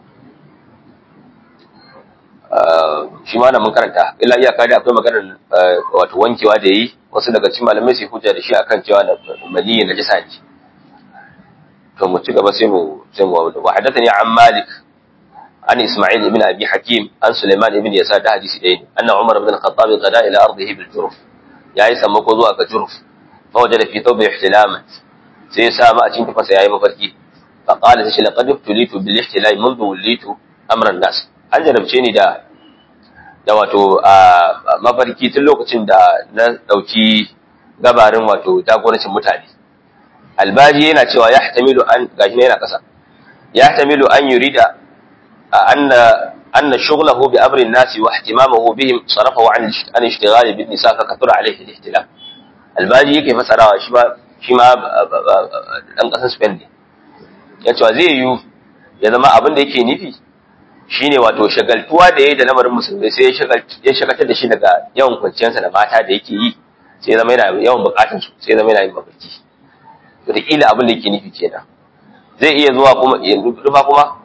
shi ma mun karanta illa iyaka da akwai maganar wato wankewa da yi wasu daga cikin malamai sai hujja da shi akan cewa da maniyi na jisa ne to mu ci gaba sai mu sai mu wa hadathani an malik عن إسماعيل بن أبي حكيم عن سليمان بن يسار ده حديث دين أن عمر بن الخطاب غدا إلى أرضه بالجرف يا إسا مكوزوا كجرف فوجد في ثوبه احتلاما سيسا ما أتين تفسي يا مفركي فقال سيش لقد ابتليت بالاحتلال منذ وليت أمر الناس an jarabce ni da da wato mafarki tun lokacin da na ɗauki gabarin wato jagorancin mutane albaji yana cewa ya hatamilu an gashi yana ƙasa ya hatamilu an yurida أن أن شغله بأمر الناس واهتمامه بهم صرفه عن عن اشتغال بالنساء فكثر عليه الاهتمام الباجي yake fasarawa shi ma shi ma dan kasan Spain ne yace zai yi ya zama abin da yake nufi shine wato shagaltuwa da yayi da lamarin musulmai sai ya shagaltar da shi daga yawan kwanciyarsa da mata da yake yi sai zama yana yawan bukatun su sai zama yana yin mafarki wataƙila abin da yake nufi kenan zai iya zuwa kuma yanzu kuma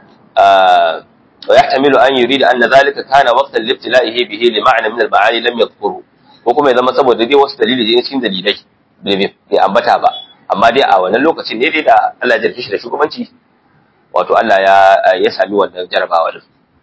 ويحتمل أن يريد أن ذلك كان وقتا لابتلائه به لمعنى من المعاني لم يذكره وكما إذا ما سبب دي wasu dalili da cikin dalilai bai ambata ba amma dai a wannan lokacin ne dai da Allah ya jarfe shi da shugabanci wato Allah ya ya sami wannan jarabawa din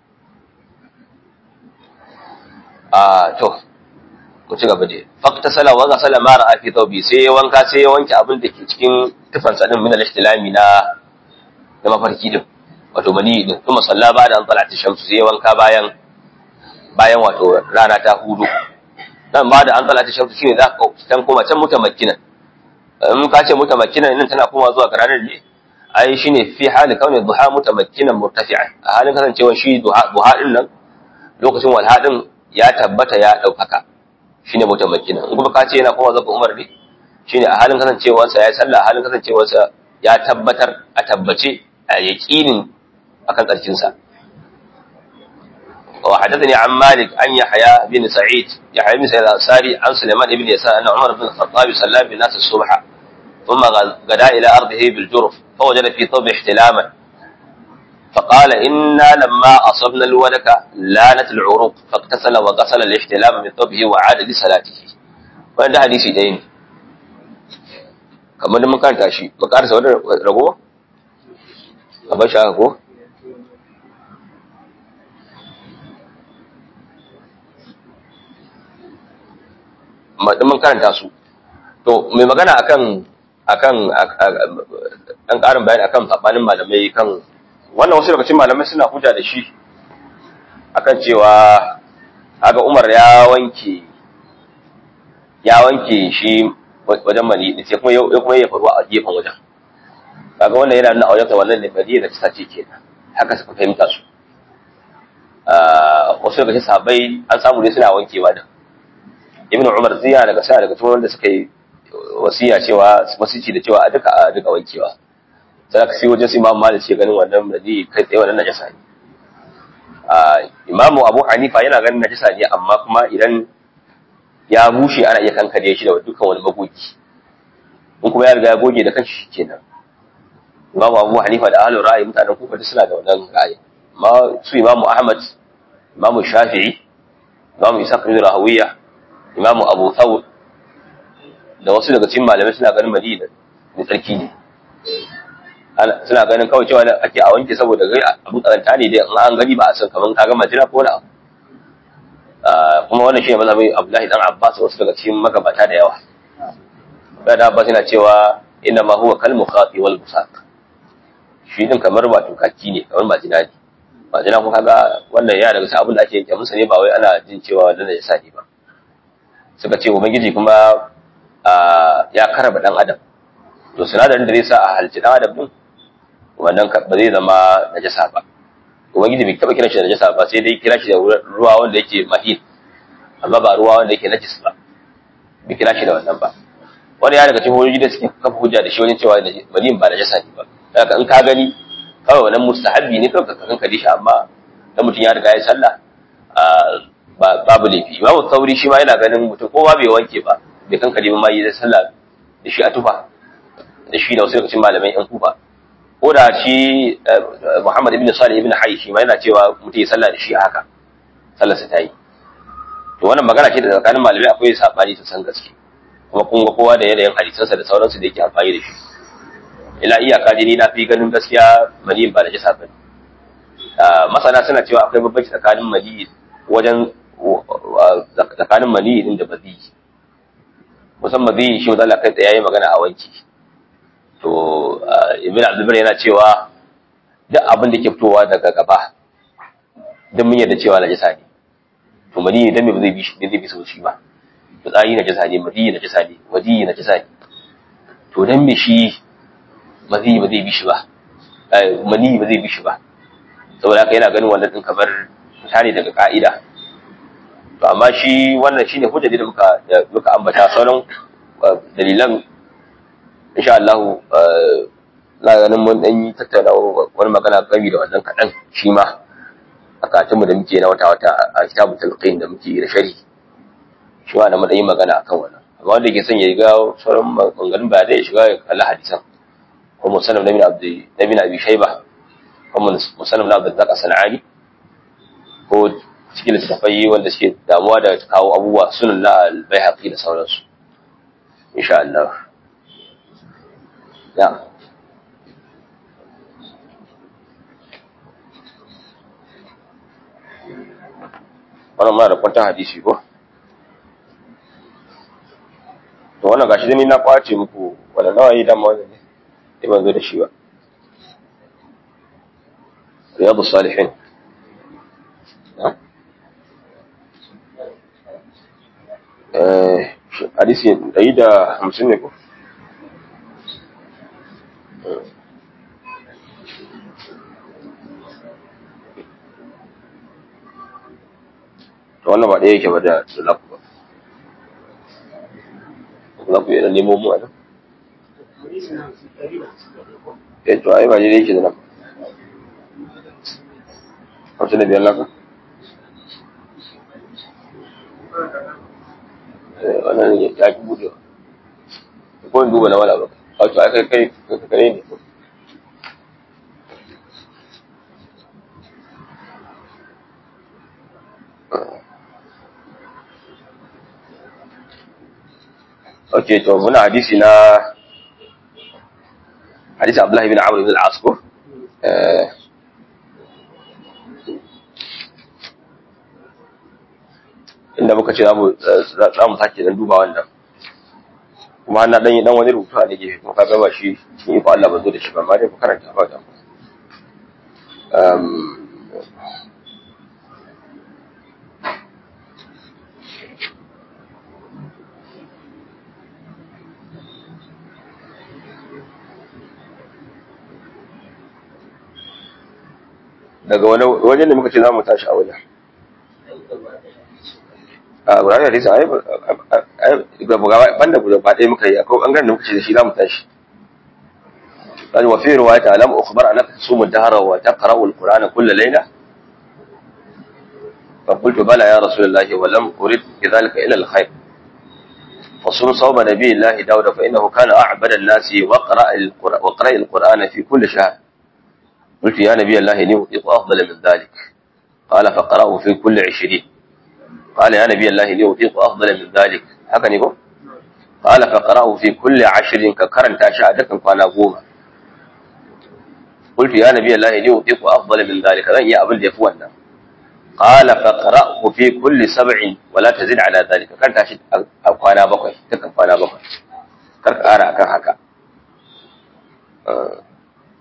a to ku ci gaba dai faqta sala wa ghasala ma ra'a fi thawbi sai ya wanka sai ya wanke abin da ke cikin tufansa din min al-ihtilami na na mafarki din wato mani din kuma salla ba da an talata shamsu sai wanka bayan bayan wato rana ta hudu dan ba da an talata shamsu shine za ka can koma can mutamakkinan in ka ce mutamakkinan nan tana koma zuwa ga ranar ne ai shine fi hali kauni duha mutamakkinan murtafi'an a halin kasancewa shi duha duha din nan lokacin walha din ya tabbata ya daukaka shine mutamakkinan in kuma ka ce yana koma zuwa ga umar ne shine a halin kasancewarsa ya sallah a halin kasancewarsa ya tabbatar a tabbace a yaƙinin akan tsarkinsa وحدثني عن مالك عن يحيى بن سعيد يحيى بن سعيد الأنصاري عن سليمان بن يسار أن عمر بن الخطاب صلى بالناس الصبح ثم غدا إلى أرضه بالجرف فوجد في ثوب احتلاما فقال إنا لما أصبنا الولك لانت العروق فاغتسل وغسل الاحتلام من ثوبه وعاد لصلاته وعند حديث دين kamar da mun karanta shi ba karasa wani rago a bashi haka ko da mun karanta su to mai magana akan akan dan karin bayani akan sabanin malamai kan wannan wasu daga cikin malamai suna hujja da shi akan cewa haka Umar ya wanke ya wanke shi wajen mani da sai kuma ya kuma ya faruwa a gefen wajen kaga wannan yana nuna aujata wannan ne bari da ta ce kenan haka suka fahimta su wasu daga cikin sahabbai an samu ne suna wankewa da ibn umar ziya daga sa daga cikin wanda suka yi wasiya cewa wasici da cewa a duka a duka wankewa sai aka sai wajen su imam malik ce ganin wannan nabi kai tsaye wannan najasa ne imamu abu hanifa yana ganin najasa ne amma kuma idan ya bushe ana iya kankare shi da dukkan wani magogi in kuma ya riga ya goge da kanshi kenan imamu abu hanifa da ahlul ra'ayi mutanen kufa duk suna da wannan ra'ayi amma su imamu ahmad imamu shafi'i imamu isa bin rahawiyya imamu abu thawr da wasu daga cikin malamai suna ganin madina da tsarki ne suna ganin kawai cewa ake a wanke saboda gai abu tsaranta ne dai an gani ba a san kaman kaga majina ko wani abu kuma wannan shine mazhabin abdullahi dan abbas wasu daga cikin magabata da yawa da abbas yana cewa inna ma huwa kal mukhati wal busaq shi din kamar ba tukaki ne kamar majina ne majina ko kaga wannan ya daga cikin abin da ake yanke musu ne ba wai ana jin cewa wannan ya sa ne ba suka ce ubangiji kuma ya karaba dan adam to sinadarin da zai sa a halci dan adam din wannan ba zai zama najasa ba ubangiji bai taba kira shi da najasa ba sai dai kira shi da ruwa wanda yake mahin amma ba ruwa wanda yake najis ba bai kira shi da wannan ba wani ya daga cikin hujjoji da suke kafa hujja da shi wajen cewa mahin ba najasa ne ba haka in ka gani kawai wannan mustahabbi ne kawai ka kankare shi amma dan mutum ya riga ya sallah babu laifi imamu sauri shi ma yana ganin mutum kowa bai wanke ba bai kankare ba ma yi zai sallah da shi a tufa da shi da wasu daga cikin malamai yan kufa ko da shi muhammad ibn salih ibn hayy shi ma yana cewa mutum ya sallah da shi haka sallar sa ta yi to wannan magana ce da tsakanin malamai akwai sabani ta san gaske kuma kun ga kowa da yanayin hadisansa da sauransu da yake amfani da shi ila iyaka dai ni na fi ganin gaskiya maniyin ba da jisa bane masana suna cewa akwai bambanci tsakanin maniyi wajen tsakanin maniyi din da bazi musamman zai shi wanda Allah kai tsaye yayi magana a wanki to ibn abdulbar yana cewa duk abin da ke fitowa daga gaba don mun yarda cewa najasa ne to maniyi dan me ba zai bi shi zai bi sau shi ba fitsari najasa ne madiyi najasa ne wadiyi najasa ne to dan me shi maziyi ba zai bi shi ba maniyi ba zai bi shi ba saboda haka yana ganin wannan din kamar fita ne daga ka'ida to amma shi wannan shine hujjaji da muka da muka ambata sauran dalilan insha Allah na ganin mun dan yi tattauna wani magana gami da wannan kadan shi ma a katin mu da muke na wata wata a kitabul talqin da muke da sharhi shi ma da mun yi magana akan wannan amma wanda ke son ya ga sauran maganganun ba da ya shiga ya kalli hadisan ko musannaf nabi abdi nabi abi shayba ko musannaf na abdul zaqa sanani ko cikin littattafai wanda suke damuwa da kawo abubuwa sunan na albayhaqi da sauransu insha Allah ya wannan ma da kwanta hadisi ko to wannan gashi dai ni na kwace muku wannan nawa yi dama wannan ne ban zo da shi ba riyadu salihin hadisi ɗari da hamsin ne ko? to wannan ba ɗaya yake ba da lafu ba lafu yana nemo mu a nan eh to ai ba ne yake da nan hamsin da biyar lafa wannan ya ki budewa ko in duba na wala ba wato ai kai kai kai ne Ok, to muna hadisi na hadisi Abdullahi bin Amr bin al-As ko? Eh, inda muka ce za mu sake dan duba wannan kuma na dan yi dan wani rubutu a da gefe kuma kaga ba shi ni ko Allah ba zo da shi ba amma dai ku karanta ba da um daga wani wajen da muka ce za mu tashi a wajen a gudanar da risa ai ga bugawa banda guda ba ɗaya muka yi akwai ɓangaren da muka ce da shi za mu tashi قال وفي رواية ألم أخبر أنك تصوم الدهر وتقرأ القرآن كل ليلة فقلت بلى يا رسول الله ولم أرد بذلك إلا الخير فصوم صوم نبي الله داود فإنه كان أعبد الناس وقرأ القرآن, وقرأ القرآن في كل شهر قلت يا نبي الله إني أطيق أفضل من ذلك قال فقرأه في كل عشرين قال يا نبي الله إني أطيق أفضل من ذلك هكذا يقول قال فقرأه في كل عشر ككرن تاشا فانا قوما قلت يا نبي الله إني أطيق أفضل من ذلك لن يأبل يفونا قال فقرأه في كل سبع ولا تزيد على ذلك كان تاشي أقوانا بقوي تكن فانا بقوي كرك أرى كان هكا أه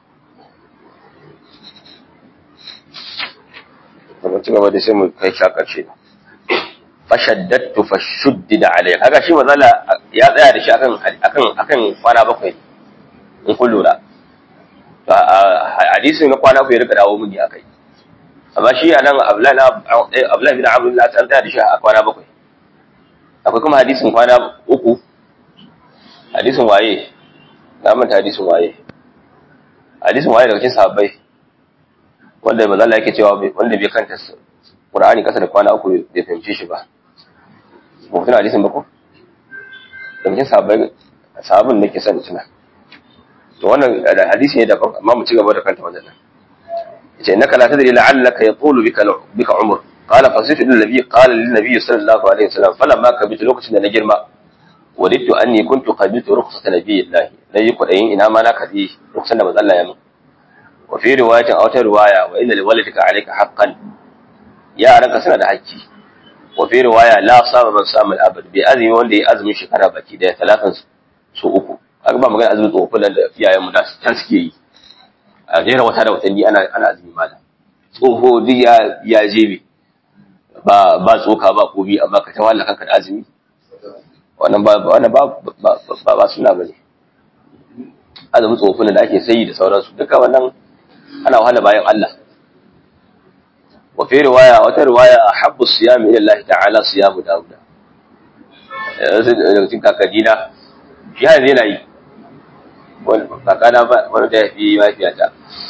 kuma ci gaba da sai mu kai sha karshe fashaddatu fashuddida alayhi kaga shi mazala ya tsaya da shi akan akan akan kwana bakwai in kun lura to hadisi na kwana ku ya rika dawo mini akai amma shi anan Abdullahi Abdullahi bin Amr la san tsaya da shi a kwana bakwai akwai kuma hadisin kwana uku hadisin waye na manta hadisin waye hadisin waye daga cikin sahabbai wanda manzo Allah yake cewa wanda bai kanta Qur'ani kasa da kwana uku bai fahimce shi ba ba tuna hadisin ba ko da cikin sahabbai sahabin nake son tuna to wannan hadisi ne daban amma mu ci gaba da kanta wannan yace innaka la tadri la'allaka yaqulu bika bika umr qala fasitu lil nabiy qala lin nabiy sallallahu alaihi wasallam falamma kabitu lokacin da na girma wadittu anni kuntu qabitu rukhsata nabiyillahi nayi kudayin ina ma na kadi rukhsan da manzo Allah ya mun وفي رواية أو رواية وإن لولدك عليك حقا يا أنك سنة حجي وفي رواية لا صام من صام الأبد بأذن وندي أزم شكرا بكي ده ثلاثا سوء أكبر مغان أزم طوفل في آية مداس تنسكي غير وتارة وتني أنا أنا أزمي ماذا tsoho duk ya jebe ba ba tsoka ba kobi amma ka ta walla kanka da azumi wannan ba wannan ba ba ba suna bane azumin tsofin da ake sayi da sauransu duka wannan ana wahala bayan Allah wa fi riwaya wata riwaya ahabbu siyam ila Allah ta'ala siyamu Dawud yanzu da cikin kakadina shi har yana yi wani kakana ba wani da ya fi mafiyata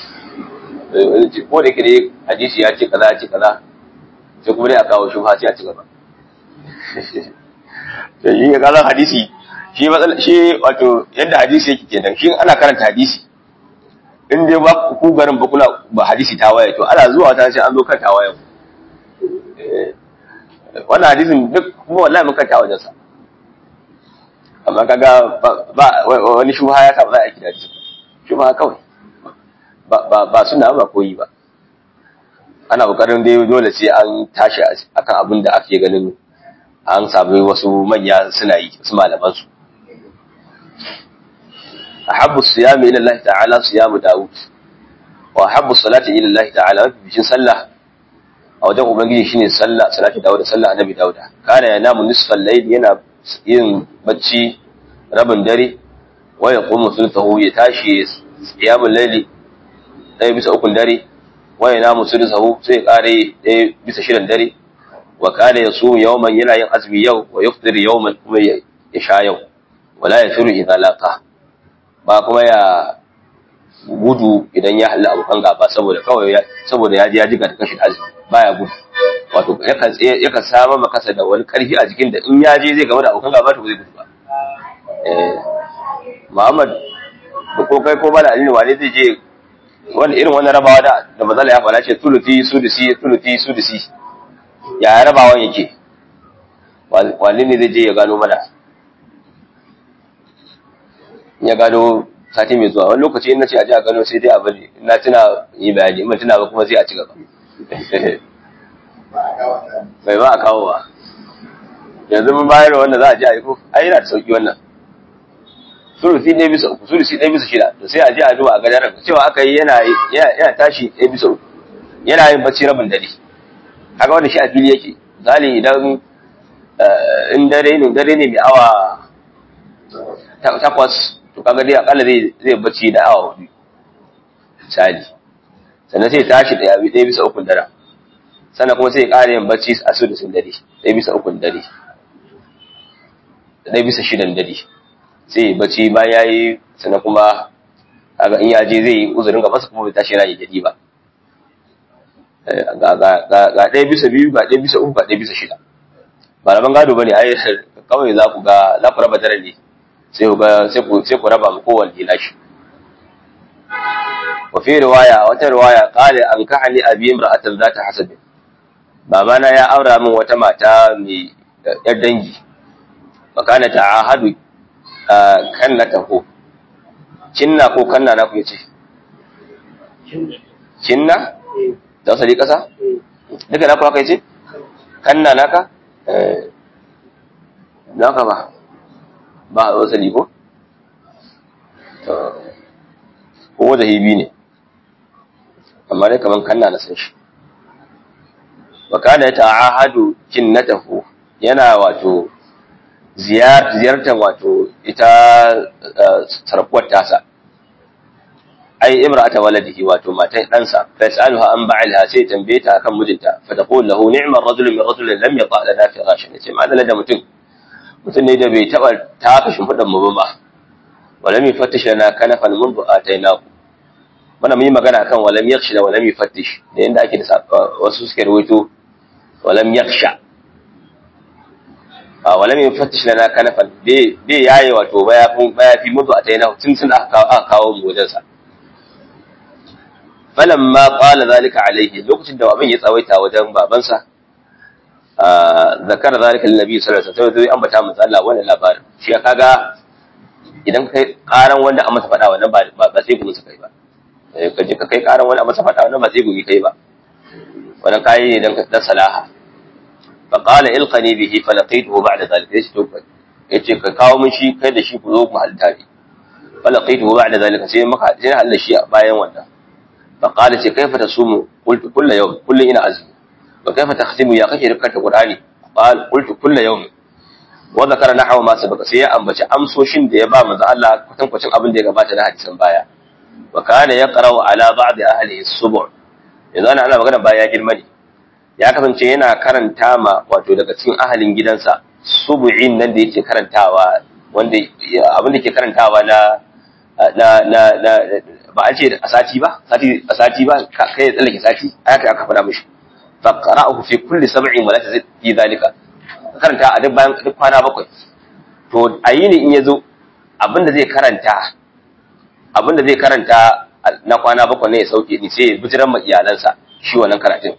ko da yake ne hadisi ya ce kaza ya ce kaza sai kuma dai a kawo shubha sai a ci gaba shi ya kaza hadisi shi matsala shi wato yadda hadisi yake kenan shi ana karanta hadisi in dai ba ku garin ba kula ba hadisi ta waye to ana zuwa ta sai an zo kan ta waye wannan hadisin duk kuma wallahi mun kanta wajen sa amma kaga ba wani shubha ya sa ba za a yi hadisi shubha kawai ba ba ba suna ba koyi ba ana kokarin dai dole sai an tashi akan abin da ake ganin an sami wasu manya suna yi su malaman su أحب الصيام إلى الله تعالى صيام داود وأحب الصلاة إلى الله تعالى بجن صلى أو دعو بنجي شيني صلى صلاة داود صلى النبي داود كان ينام نصف الليل ينا yin bacci rabin dare wa ya kuma sultahu ya tashi qiyamul layli ɗaya bisa ukun dare wa ya namu sultahu sai kare ɗaya bisa shirin dare wa kana yasu yawman yana yin azumi yau wa yufdir yawman kuma ya sha yau wala yafiru idza laqa ba kuma ya gudu idan ya halli abokan gaba saboda kawai saboda ya ji ya jiga da kashi azumi baya gudu wato yakan yakan samar maka da wani karfi a jikin da in ya je zai game da abokan gaba to zai gudu ba eh Muhammad da ko kai ko bala alini wane zai je wani irin wani rabawa da da mazala ya fara ce tuluti sudusi tuluti sudusi ya rabawan yake wani ne zai je ya gano mana ya gano sati mai zuwa wani lokaci in na ce a ji a gano sai dai a bari na tuna yi bayani in tuna ba kuma sai a ci gaba bai ba a kawo ba yanzu mun bayar wanda za a ji a yi ko ai yana da sauki wannan sulusi ɗaya bisa uku sulusi ɗaya bisa shida to sai a je a duba a gadar cewa aka yi yana yana tashi ɗaya bisa uku yana yin bacci rabin dare kaga wanda shi a fili yake misali idan in dare ne dare ne mai awa takwas to kaga dai akalla zai zai bacci da awa hudu misali sannan sai tashi da yabi ɗaya bisa ukun dare sannan kuma sai ya ƙara yin bacci a su da sun dare ɗaya bisa ukun dare ɗaya bisa shidan dare sai ya bacci bayan ya yi sannan kuma kaga in ya je zai yi uzurin ga masa kuma bai tashi yana jadi ba ga ɗaya bisa biyu ga ɗaya bisa uku ga ɗaya bisa shida ba raban gado bane ai kawai za ku ga za ku raba dare ne sai ku ga sai ku sai ku raba mu kowanne nashi wa fi riwaya wata riwaya qala an kahani abi imra'atan zata hasab babana ya aura min wata mata mai yar dangi fa kana ta'ahadu kannatahu kinna ko kanna na ku yace kinna da wasali kasa duka na ku haka yace kanna naka naka ba ba a wasali ko ko wanda hibi ne amma dai kaman kanna na san shi wa kana ta'ahadu jinnatahu yana wato ziyartar wato ita sarkuwar tasa ai imra'ata waladihi wato matan ɗansa fa yas'aluha an ba'ilha sai tambaye ta akan mijinta fa taqul lahu ni'mar rajul min rajul lam yata lana firashan ce ma da mutum mutum ne da bai taba taka shimfidan mu ba walam yufattish lana kanafan mun atainahu wannan mun yi magana akan walam yakhsha da walam yufattish da yanda ake da wasu suke rawaito walam yakhsha a walam yufattish lana kanafan bai bai yaye wato bayafin bayafi mun atainahu tun sun aka kawo mu wajen sa falamma qala zalika alaihi lokacin da abin ya tsawaita wajen babansa zakar zalika annabi sallallahu alaihi wasallam sai ambata manzo Allah wannan labarin shi kaga idan kai karan wanda a masa fada wannan ba ba sai gumi kai ba ka je ka kai karan wanda a masa fada wannan ba sai gumi kai ba wannan kai ne dan dan salaha fa qala ilqani bihi fa laqituhu ba'da zalika yace to yace ka kawo min shi kai da shi ku zo ku halta ne fa laqituhu ba'da zalika sai maka sai halda shi bayan wannan fa qala ce kaifa tasumu qultu kullu yawm kullu ina azmi وكيف تختم يا كيف ركعت القرآن قال قلت كل يوم وذكر نحو ما سبق sai ya ambaci amsoshin da ya ba manzo Allah kwatan kwacin abin da ya gabata na hadisin baya wa kana yaqra'u ala ba'd ahli as-sub' yanzu ana ana magana baya girma ne ya kasance yana karanta ma wato daga cikin ahalin gidansa subu'in nan da yake karantawa wanda abin da ke karantawa na na na na ba a ce a sati ba sati a sati ba kai ya tsallake sati aka aka faɗa mishi faqra'uhu fi kulli sab'in wa la tazid fi dhalika karanta a duk bayan duk kwana bakwai to ayini in yazo abinda zai karanta abinda zai karanta na kwana bakwai ne ya sauke ni sai ya bijiran ma iyalansa shi wannan karatun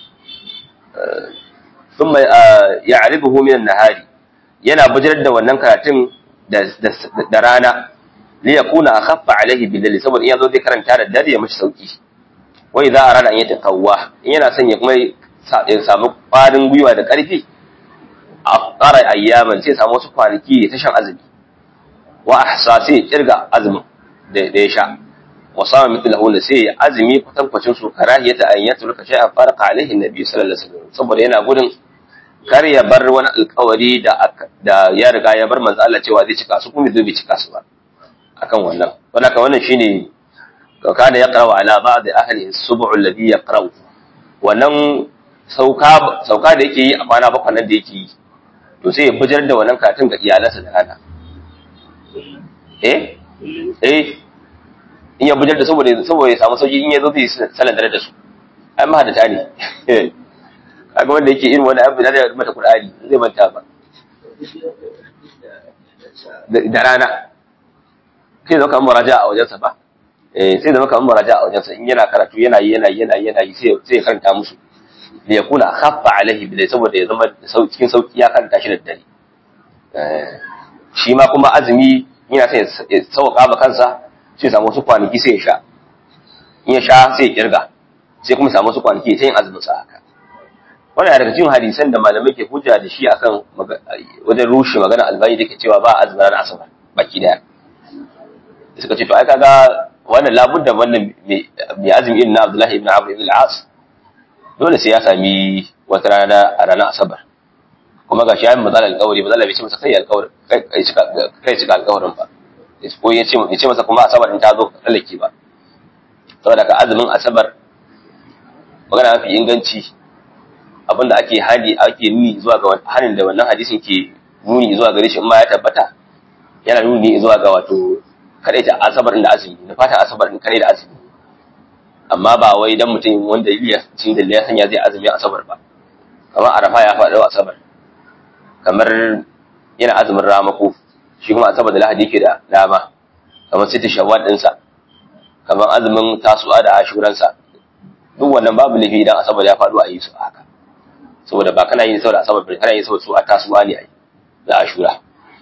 thumma ya'ribuhu min an-nahari yana bijirar da wannan karatun da rana li yakuna akhaffa alayhi bil saboda in yazo zai karanta da dare ya mishi sauki wai za a rana an yi taqawwa in yana son ya kuma ya samu ƙwarin gwiwa da ƙarfi a ƙara ayyaman sai samu wasu kwanaki ya tashan azumi wa ahsa sai ya kirga azumin da ya sha wa sama mithlahu da sai ya azumi kwatankwacin su karahiyata an ya turka shay'an farqa alaihi nabi sallallahu alaihi wasallam saboda yana gudun kar ya bar wani alƙawari da da ya riga ya bar manzo Allah cewa zai cika su kuma zai bai cika su ba akan wannan wannan wannan shine kana yaqra'u ala ba'd ahli as-sub'u alladhi yaqra'u wannan sauka sauka da yake yi a kwana bakwai nan da yake yi to sai ya bijar da wannan katin ga iyalansa da rana eh eh in ya bijar da saboda saboda ya samu sauki in ya zo zai sanar da su ai mahadata ne kaga wanda yake irin wani abu da zai mata qur'ani zai manta ba da rana sai zama kamar muraja a wajensa ba eh sai zama kamar muraja a wajensa in yana karatu yana yi yana yi yana yi yana yi sai sai ya karanta musu da ya kuna khaffa alaihi bilai saboda ya zama cikin sauki ya karanta shi da dare shi ma kuma azumi yana sai ya sauka ma kansa sai ya samu wasu kwanaki sai ya sha in ya sha sai ya kirga sai kuma samu wasu kwanaki sai yin azumin sa haka wannan daga cikin hadisan da malamai ke hujja da shi akan wajen rushe magana albani da ke cewa ba azumin ranar asabar baki daya suka ce to ai kaga wannan labudda wannan mai azumi irin na Abdullahi ibn Amr ibn al-As dole sai ya sami wata rana a ranar asabar kuma gashi ya yi matsala alƙawari matsala bai ce masa kai alƙawari kai cika alƙawarin ba ko ya ce masa kuma asabar in ta zo tsallake ba saboda ka azumin asabar magana mafi inganci abinda ake hadi ake nuni zuwa ga hanin da wannan hadisin ke nuni zuwa gare shi in ma ya tabbata yana nuni zuwa ga wato kadai ta asabar da azumi da fata asabar din kadai da azumi amma ba wai dan mutum wanda ya cin da ya sanya zai azumi asabar ba kamar arafa ya faɗo asabar kamar yana azumin ramako shi kuma asabar da lahadi yake da dama kamar sita shawwal ɗinsa kamar azumin tasu'a da ashuransa duk wannan babu laifi idan asabar ya faɗo a yi su haka saboda ba kana yin saboda asabar ba kana yin saboda su a tasu'a ne a yi da ashura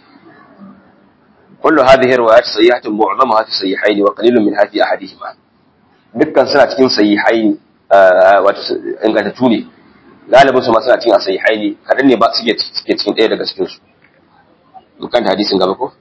kullu hadhihi riwayat sayyihatun mu'zamaha fi sayyihaini wa qalilun minha fi ahadihima dukkan suna cikin sahihaini wato ingantattu ne galibin su ma suna cikin sahihaini kadan ne ba suke suke cikin ɗaya daga cikin su dukkan hadisin gaba ko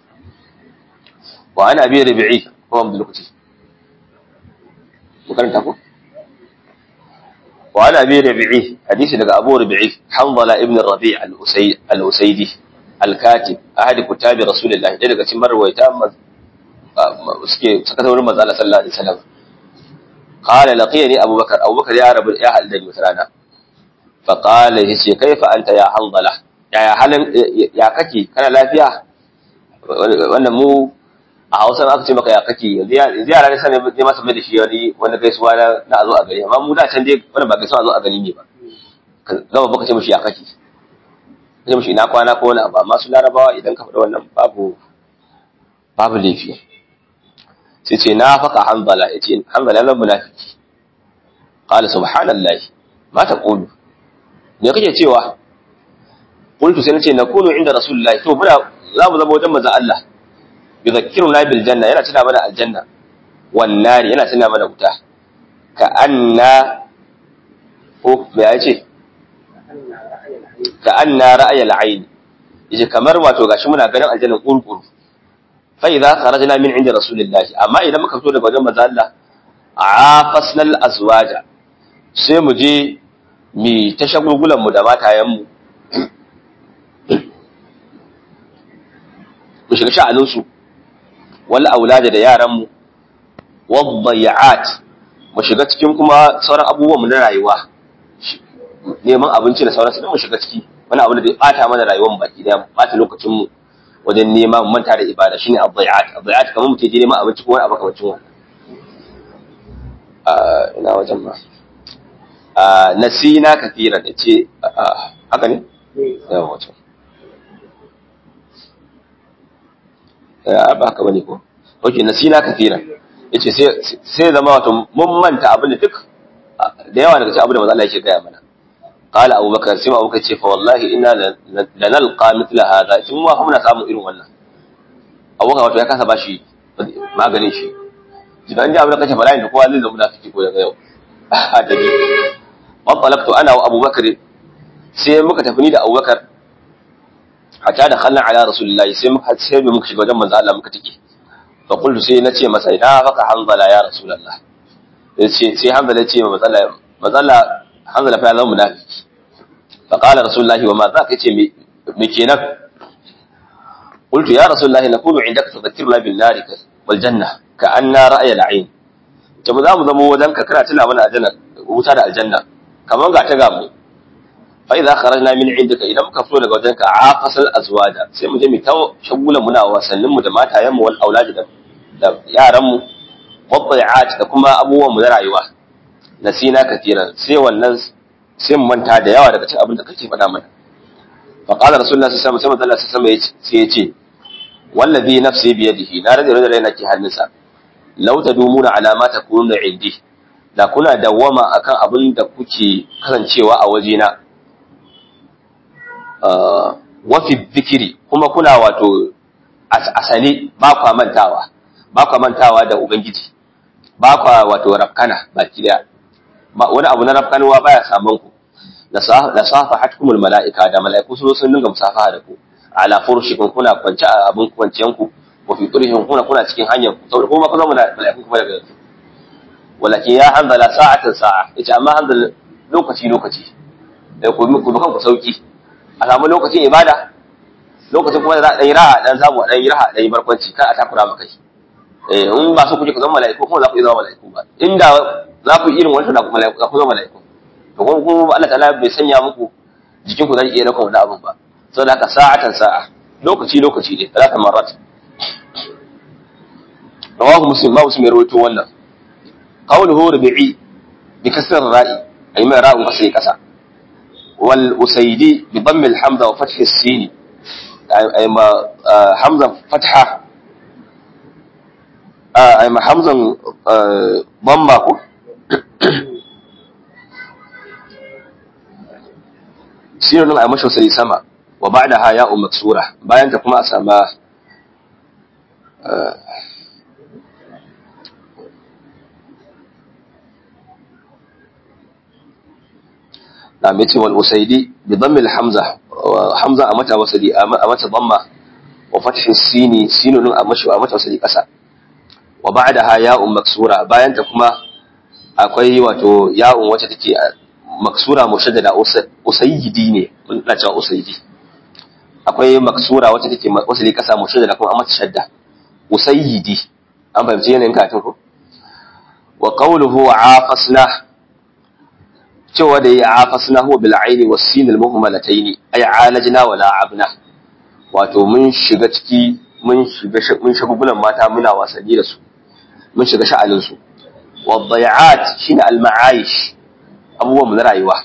wa ana bi rabi'i ko abdul lokaci makaranta ko wa ana bi rabi'i hadisi daga abu rabi'i hanzala ibn rabi' al-usayd al-usaydi al-katib ahadi kutabi rasulullah daga cikin marwaita suke suka taurin manzo Allah sallallahu alaihi wasallam قال لقيني أبو بكر أبو بكر يا رب يا هل دني وترانا فقال يسي كيف أنت يا حنظلة يا هل يا ككي كان لا فيها wannan mu a Hausa aka ce maka ya kake ziyara ne sanin ne masa mai da shi wani wanda gaisuwa na na zo a gari amma mu da can dai wannan ba gaisuwa zo a gari ne ba gaba baka ce mishi ya kake ce mishi ina kwana ko wani abu amma su larabawa idan ka faɗa wannan babu babu laifi sai ce na faka hanbala ya ce hanbala na munafiki qala subhanallahi ma taqulu me kake cewa qultu sai nace nakunu inda rasulullahi to muna za mu zama wajen manzon Allah yuzakkiruna bil janna yana tuna mana aljanna wan nari yana tuna mana wuta ka anna ko me ya ce ka anna ra'ayal ayn yace kamar wato gashi muna ganin aljanna kurkuru فإذا خرجنا من عند رسول الله أما إذا ما كفتو daga wajen manzo Allah afasna al-azwaja sai mu je mi ta shagulgulan mu da matayen mu mu shiga sha'anin su wal aulada da yaran mu wadayat mu shiga cikin kuma sauran abubuwan mu na rayuwa neman abinci da sauransu da mu shiga ciki wani abu da zai bata mana rayuwar mu baki daya bata lokacin mu wajen nema manta da ibada shine adhiyat adhiyat kamar mutum je neman abinci ko wani abu kamar wannan ah ina wajen ma ah nasina kathira da ce haka ne yawa wato ya ba haka bane ko okay nasina kathira yace sai sai zama wato mun manta abin da duk da yawa daga cikin abin da manzo Allah yake gaya mana قال أبو بكر سمع أبو بكر فوالله إنا لنلقى مثل هذا ثم هم نسامو إلو wannan Abu Bakar wato ya kasa bashi maganin shi idan ji abin da kace bala'in da kowa zai zama munafiki ko daga yau hadari matsalaktu ana wa Abu Bakar sai muka tafi ni da Abu Bakar hatta da khallan ala rasulullahi sai muka sai muka shiga wajen manzo Allah muka tike fa qultu sai nace masa ina faka hanzala ya rasulullah sai sai hanzala ce ma manzo Allah manzo Allah hanzala fa ya zama munafiki فقال رسول الله وما ذاك يتي مكينك قلت يا رسول الله نكون عندك تذكرنا بالنار والجنة كأن رأي العين جمع ذا مذمو ودنك كنا تلا من الجنة وترى الجنة كما قاعد تقامو فإذا خرجنا من عندك إذا مكفلوا لك ودنك عافس الأزواج سيما جمي تو شغولا منا وسلم دماتا يم والأولاد دم يا رم والضيعات da kuma abubuwan mu na rayuwa nasina katiran sai wannan sai mu manta da yawa daga cikin abin da kake faɗa mana fa qala rasulullahi sallallahu alaihi wasallam sai Allah sai ya ce wallazi nafsi bi yadihi na rage rage raina ke hannunsa law tadumuna ala ma takununa indi da kuna dawwama akan abin da kuke kasancewa a wajena wa fi dhikri kuma kuna wato asali ba kwa mantawa ba kwa mantawa da ubangiji ba kwa wato rafkana baki daya wani abu na rafkanuwa baya saman ku da safa hatkumul mala'ika da mala'iku su sun dinga musafaha da ku ala furushikum kuna kwance a abin kwanciyan ku wa fi turihim kuna kuna cikin hanyar ku saboda kuma kuma mala'iku kuma daga yanzu walakin ya hanzala sa'atan sa'a yace amma hanzala lokaci lokaci da ku ku kan ku sauki a samu lokacin ibada lokacin kuma da za a dan yi raha dan samu dan yi raha dan yi barkwanci kar a takura maka shi eh in ba so kuke ku zama mala'iku kuma za ku yi zama mala'iku ba inda za ku yi irin wannan da ku mala'iku za ku zama mala'iku to kuma kuma Allah ta'ala bai sanya muku jikin ku zai iya dauka wannan abin ba saboda haka sa'atan sa'a lokaci lokaci ne talata marat rawahu muslim ma muslim ya rawaito wannan qawluhu rubi'i bi kasr ra'i ay ma ra'un kasri kasa wal usaydi bi damm al hamza wa fath as sin ay ma hamza fatha ay ma hamzan damma ko sinin a mashi wasali sama wa ba da haya maksura bayan ta kuma a sama na mace wal usaidi bi dhammil hamza hamza a mata wasali a mata dhamma wa fathi sini sinun a mashi a mata wasali kasa wa ba'da ha ya'un maksura bayan ta kuma akwai wato ya'un wacce take maksura mushaddada usayyidi ne ina cewa usayyidi akwai maksura wacce take wasali kasa mushaddada kuma amma shadda usayyidi an fahimci yanayin katin ko wa qawluhu afasna cewa da ya afasna huwa bil aini was sin al muhmalataini ay alajna wa la'abna wato mun shiga ciki mun shiga mun shagugulan mata muna wasanni da su mun shiga sha'anin su wa dhayat shine al ma'aish abubuwan na rayuwa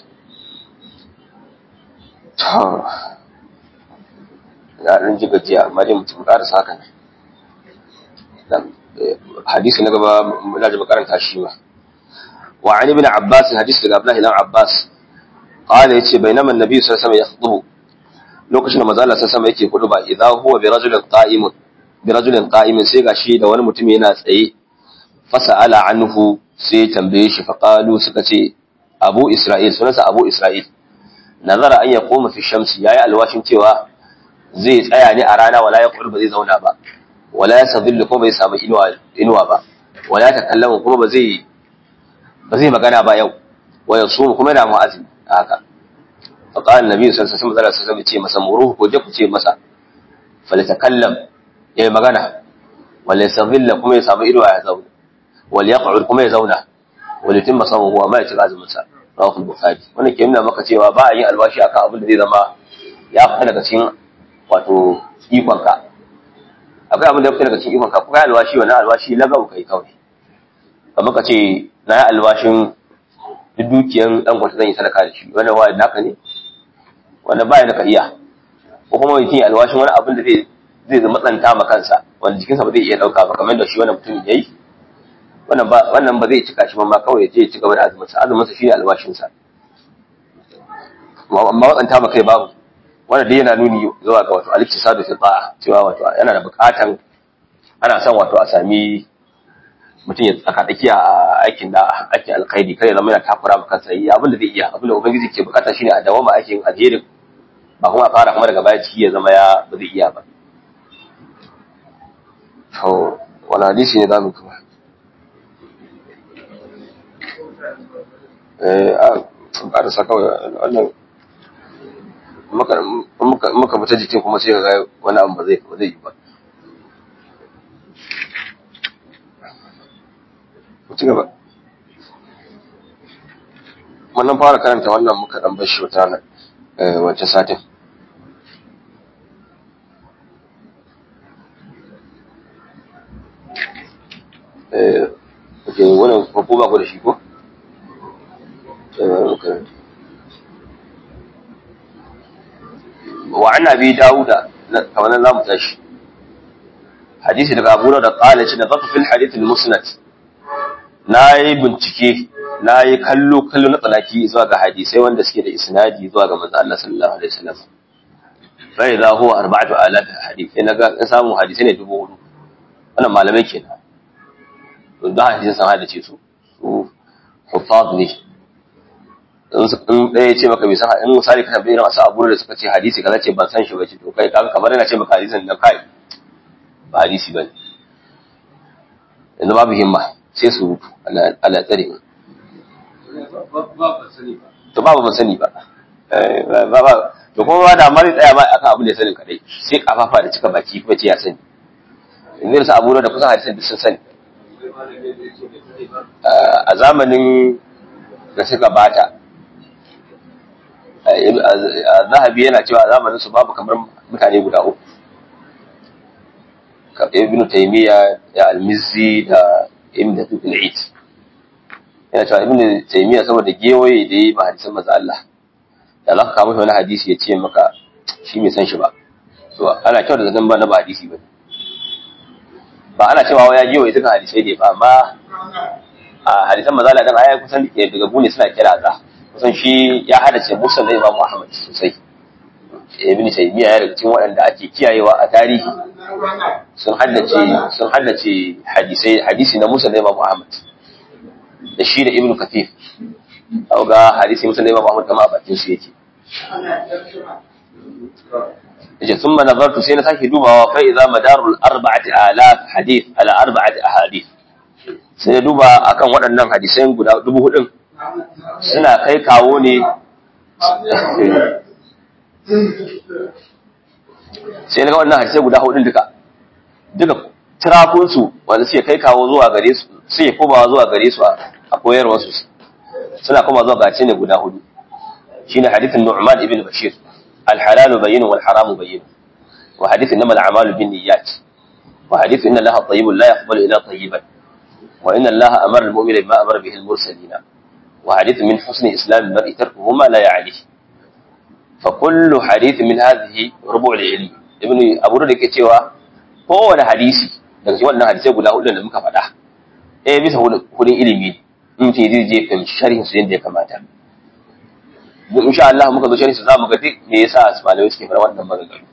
na ɗan ji gajiya amma dai mutum ƙarasa haka ne hadisi na gaba na ji makaranta shi ma wa an ibn abbas hadisi daga abdullahi dan abbas qala yace bainama annabi sallallahu alaihi wasallam yakhutubu lokacin da manzo Allah sallallahu alaihi yake ba idza huwa bi rajulin qa'imun bi rajulin qa'imin sai gashi da wani mutum yana tsaye fasa'ala anhu sai tambaye shi faqalu suka ce abu Isra'il sunansa abu Isra'il nazara an ya koma fi shamsi yayi alwashin cewa zai tsaya ne a rana wala ya ba zai zauna ba wala ya sadillu kuma bai samu inuwa inuwa ba wala ya takallama kuma ba zai ba zai magana ba yau wa yasum kuma yana mu'azin haka fa qala annabi sallallahu alaihi wasallam sai ce masa muruhu ko je ku ce masa falatakallam yayi magana wala yasdilla kuma ya samu inuwa ya zauna wal yaq'ud kuma ya zauna walitin masamu huwa ma ya ci azumin sa rawahu bukhari wannan ke nuna maka cewa ba a yin alwashi akan abin da zai zama ya fita daga cikin wato ikon ka akwai abin da ya fita daga cikin ikon ka kuma alwashi wannan alwashi lagau kai kawai kamar ka ce na yi alwashin duk dukiyan dan kwata zan yi sadaka da shi wannan wani naka ne wanda baya da ka iya ko kuma mutum ya alwashin wani abin da zai zai matsanta ma kansa wanda jikinsa ba zai iya dauka ba kamar da shi wannan mutum ya yi wannan ba wannan ba zai cika shi ba ma kawai je ci gaba da azumin sa azumin sa shine albashin sa amma wadanta ma kai babu wannan dai yana nuni zuwa ga wato al-iktisadu fi ta'a cewa wato yana da bukatan ana son wato a sami mutum ya tsaka tsakiya a aikin da aikin alkhairi kare zama yana takura maka kansa yi abin da zai iya abin da ubangiji ke bukata shine a dawama aikin alherin ba kuma a fara kuma daga baya ciki ya zama ya ba zai iya ba to wani hadisi ne zamu kuma ƙarasa kawai wannan muka fita jikin kuma sai ga wani abu ba zai yi ba ci gaba wannan fara karanta wannan muka dan bashi wata wancan satin eh okay wannan ko ba ku da shi ko wa an abi dauda kamar nan zamu tashi hadisi daga abu da qala ce nazartu fil hadith al musnad nayi bincike nayi kallo kallo na tsanaki zuwa ga hadisai wanda suke da isnadi zuwa ga manzo Allah sallallahu alaihi wasallam fa idza huwa arba'atu alaf hadith sai naga in samu hadisai ne dubu hudu wannan malamai kenan to da hadisin san hadace su su hufaz ne in ɗaya ce maka bai san in misali ka tabbai irin asu abu da suka ce hadisi kaza ce ban san shi ba ce to kai kaga kamar yana ce maka hadisin nan kai ba hadisi ba ne yanzu babu himma sai su rutu Allah tsare mu to babu ban sani ba to kuma ba da mari tsaya ba akan abin da ya sani kadai sai kafafa da cika baki kuma ce ya sani yanzu da abu da kusan hadisin da sun sani a zamanin da suka bata zahabi yana cewa zamanin su babu kamar mutane guda uku ibn taymiya da al-mizzi da ibn daqiq al-eid yana cewa ibn taymiya saboda gewaye da yi ba hadisan manzo Allah da za ka kawo wani hadisi ya ce maka shi bai san shi ba to ana kyau da zaton ba na ba hadisi ba ba ana cewa ya gewaye duka hadisai ne ba amma a hadisan manzo Allah dan aya kusan daga gune suna kira za kusan shi ya hadace musul da Imam Ahmad sosai ibn taymiya ya daga cikin waɗanda ake kiyayewa a tarihi sun haddace sun haddace hadisai hadisi na musul da Imam Ahmad da shi da ibn kathir au ga hadisi musul da Imam Ahmad kama a bakin su yake yace thumma nazartu sai na sake dubawa fa idza madarul arba'ati alaf hadith ala arba'ati ahadith sai na duba akan waɗannan hadisai guda dubu hudun suna kai kawo ne sai na ga wannan hadisai guda hudun duka duka tirakunsu wanda suke kai kawo zuwa gare su suke komawa zuwa gare su a koyarwar su suna koma zuwa gace ne guda hudu shine hadithin Nu'man ibn Bashir al-halalu bayyin wal haramu bayyin wa hadith innamal a'malu binniyat wa hadith inna Allaha tayyibun la yaqbalu illa tayyiban wa inna Allaha amara al-mu'mina bima amara bihi al-mursalin wa hadith min husni islam al-mar'i tarkuhu ma la ya'ni fa kullu hadith min hadhihi rubu' al-ilm ibn Abu Dawud yake cewa kowane hadisi daga cikin wannan hadisai guda hudu da muka faɗa eh bisa hudun ilimi in ce zai je fahimci sharhin su yadda ya kamata duk insha Allah muka zo sharhin su zamu ga duk me yasa malamai suke fara wannan maganganu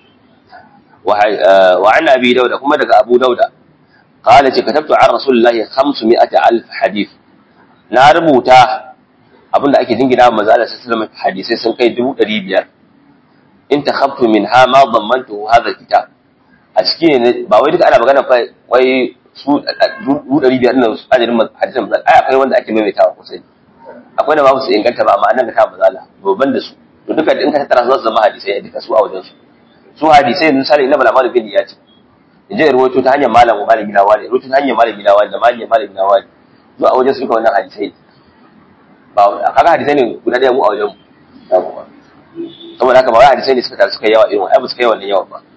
wa an abi dauda kuma daga abu dauda qala ce katabtu an rasulullahi 500000 hadith na rubuta abinda ake jingina wa manzo Allah sallallahu alaihi wasallam hadisai sun kai 500 in takhaftu minha ma dhammantu hadha kitab a ciki ne ba wai duka ana magana fa wai su dubu ɗari biyar nan su ajirin hadisan mazal ai akwai wanda ake maimaitawa kusa akwai da babu su inganta ba amma nan ga ta mazala babban da su to duka in ka tattara su za su zama hadisai a duka su a wajen su su hadisai yanzu misali inna bala malu bin ya ce in je rawaito ta hanyar malam malami na wani rawaito ta hanyar malami na wani da malami malami na wani to a wajen su duka wannan hadisai ba kaga hadisai ne guda ɗaya mu a wajen mu saboda haka ba wai hadisai ne suka taru suka yawa irin ai ba su kai wannan yawan ba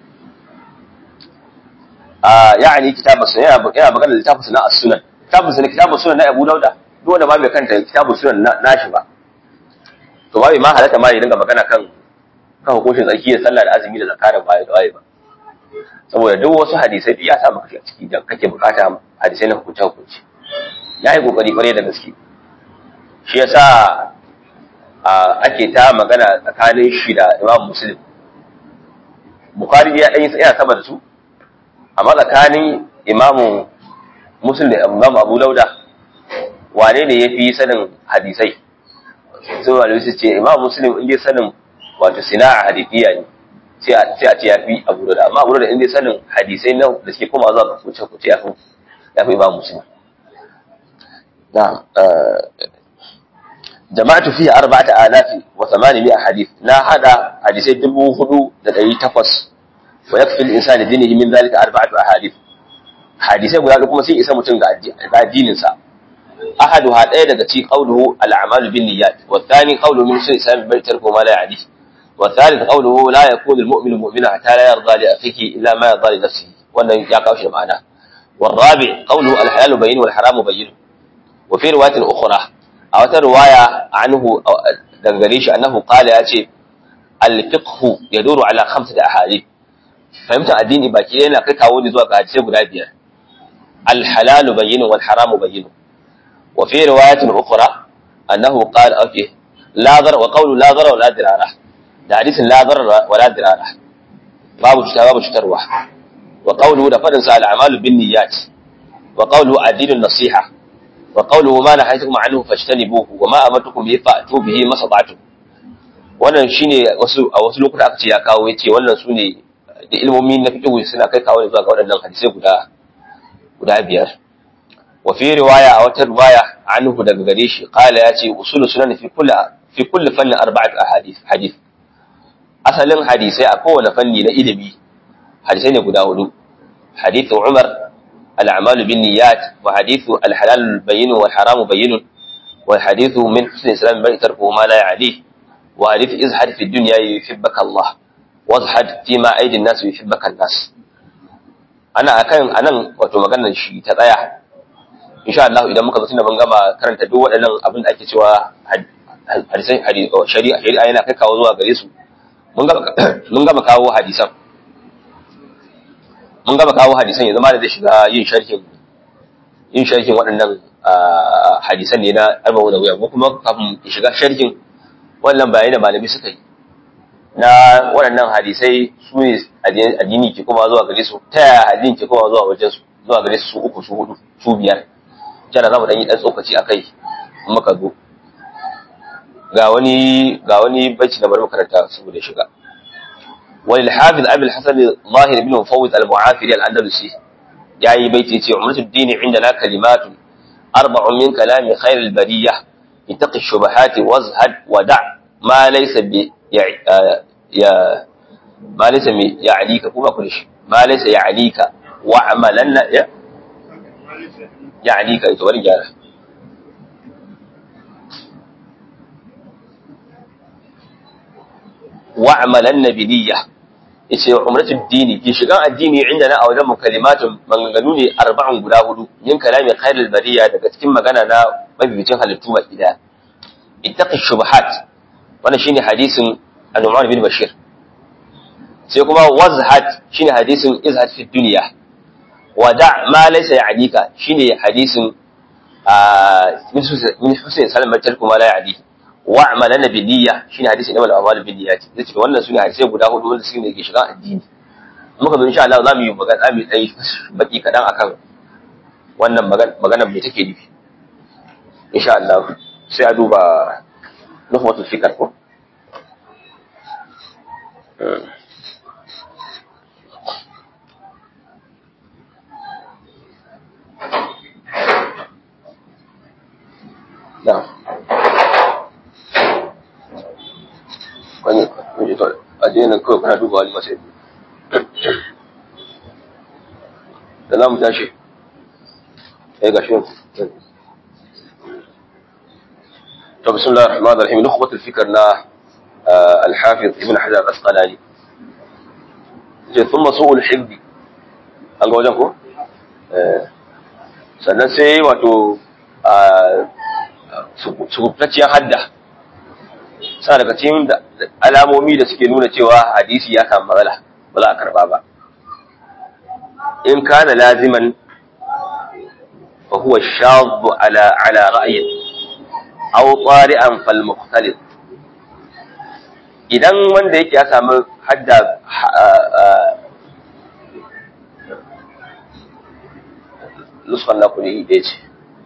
يعني كتاب السنة yana magana littafin sunan as-sunan kitabun sunan kitabun sunan na Abu Dauda duk wanda ba bai kanta kitabun sunan nashi ba to ba ma halatta ma ya dinga magana kan kan hukuncin tsarki da sallah da azumi da zakka da bayi da waye ba saboda duk wasu hadisai da ya sa maka a ciki da kake bukata hadisai na hukunce hukunci ya yi kokari kware da gaske shi yasa ake ta magana tsakanin shi da Imam Muslim Bukhari ya dan yi yana sama da su amma tsakanin imamu musul da imamu abu lauda wane ne ya fi sanin hadisai sai wani su ce imamu muslim inda sanin wato sina'a hadifiya ne sai a ce ya fi abu lauda amma abu lauda inda sanin hadisai na da suke koma zuwa ga kuce kuce ya fi ya fi imamu muslim na jama'atu fiye arba'ata alafi wa tsamani mi'a hadith na hada hadisai dubu hudu da ɗari takwas wa yakfi al-insani dinihi min zalika arba'atu ahadith hadisai guda kuma sai isa mutum ga addinin sa ahaduha daya daga ci qawluhu al-a'malu bin niyyat wa thani qawluhu min sun islam bai tarku ma la ya'ni wa thalith qawluhu la yakunu al-mu'minu mu'mina hatta la yarda li akhihi illa ma yarda li nafsihi wannan ya kawo shi da ma'ana والرابع قوله الحلال بين والحرام بين وفي رواية أخرى أو رواية عنه دنگريش أنه قال ياتي al-fiqhu yaduru ala khamsati ahadith fahimtar addini baki ɗaya yana kai kawo ne zuwa ga hadisai guda biyar al-halalu bayyinun wal haramu bayyinun wa fi riwayatin ukhra annahu qala okay la dhar wa qawlu la dhar wa la dirara da hadisin la dhar wa la dirara babu cuta babu cutarwa wa qawlu da fadin sa al-a'malu bin niyyat wa qawlu ad-dinu nasiha wa qawluhu ma nahaytukum anhu fajtanibuhu wa ma amartukum bihi fa'tu bihi masada'tum wannan shine wasu a wasu lokuta aka ce ya kawo yace wannan sune da ilmomi na fiqh suna kai kawo zuwa ga waɗannan hadisai guda guda biyar wa fi riwaya a wata riwaya anhu daga gare shi qala yace usulu sunan fi kulli fi kulli fannin arba'at ahadith hadith asalin hadisai a kowane fanni na ilimi hadisai ne guda hudu hadithu umar الأعمال بالنيات وحديث الحلال البين والحرام بين وحديث من حسن الإسلام المرء تركه ما لا يعنيه وحديث ازهد في الدنيا يحبك الله wazhad fi ma aidin nasu yuhibbaka nas ana akan anan wato maganar shi ta tsaya insha Allah idan muka zo tunda mun gama karanta duk waɗannan abin da ake cewa hadisai shari'a shari'a yana kai kawo zuwa gare su mun gama mun gama kawo hadisan mun gama kawo hadisan yanzu ma da zai shiga yin sharhin yin sharhin waɗannan hadisan ne na arba'u da wuya ko kuma kafin shiga sharhin wannan bayanai da malami suka yi na waɗannan hadisai su ne addini ke kuma zuwa gare su ta yaya addini ke kuma zuwa wajen su zuwa gare su uku su hudu su biyar jana za mu ɗan yi ɗan tsokaci a kai muka zo ga wani ga wani bacci da bari makaranta saboda shiga wani al-hafiz abul hasan zahir ibn mufawwid al-mu'afiri al-andalusi yayi baiti ce umratu dini indana kalimatun arba'un min kalami khair al-bariyah ittaqi shubuhati wazhad wa da' ma laysa bi ya ma laysa mi ya'lika kuma kullu shi ma laysa ya'lika wa amalanna ya ya'lika ito bari gyara wa amalanna bi niyya yace umratul dini ki shigan addini inda na a wajen mu kalimatun maganganu ne arba'un guda hudu yin kalami khairul bariya daga cikin magana na mabibicin halittu baki daya ittaqi shubuhat wannan shine hadisin An-Nu'man bin Bashir sai kuma wazhat shine hadisin izhat fi dunya wada ma laysa ya'dika shine hadisin min Hussein Salman tarku ma la ya'di wa amalana bi niyya shine hadisin Imam al-Amal bin niyyati zace wannan sune hadisai guda hudu wanda suke ke shiga addini muka zo insha Allah zamu yi magana zamu yi baki kadan akan wannan magana me take nufi insha Allah sai a duba nuhwatul fikr ko نعم wani kuje to addinin kawai kana duba wani masai da za mu tashi ya ga shi to bismillah ar-rahman ar-rahim nukhbat al-fikr na al-hafiz ibn hajar al-asqalani je thumma su'ul hibbi an ga wajen ko sannan sai wato sukutacciyar hadda sa daga cikin alamomi da suke nuna cewa hadisi ya samu matsala ba za a karba ba in kana laziman fa huwa shaddu ala ala ra'yin aw qari'an fal mukhtalif idan wanda yake ya samu hadda nuskan na kudi ɗaya ce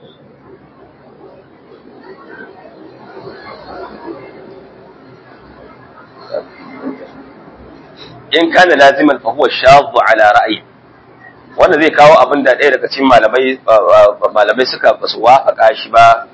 in kana laziman fa huwa shadhu ala ra'yi wannan zai kawo abin da ɗaya daga cikin malamai malamai suka basu wafaka shi ba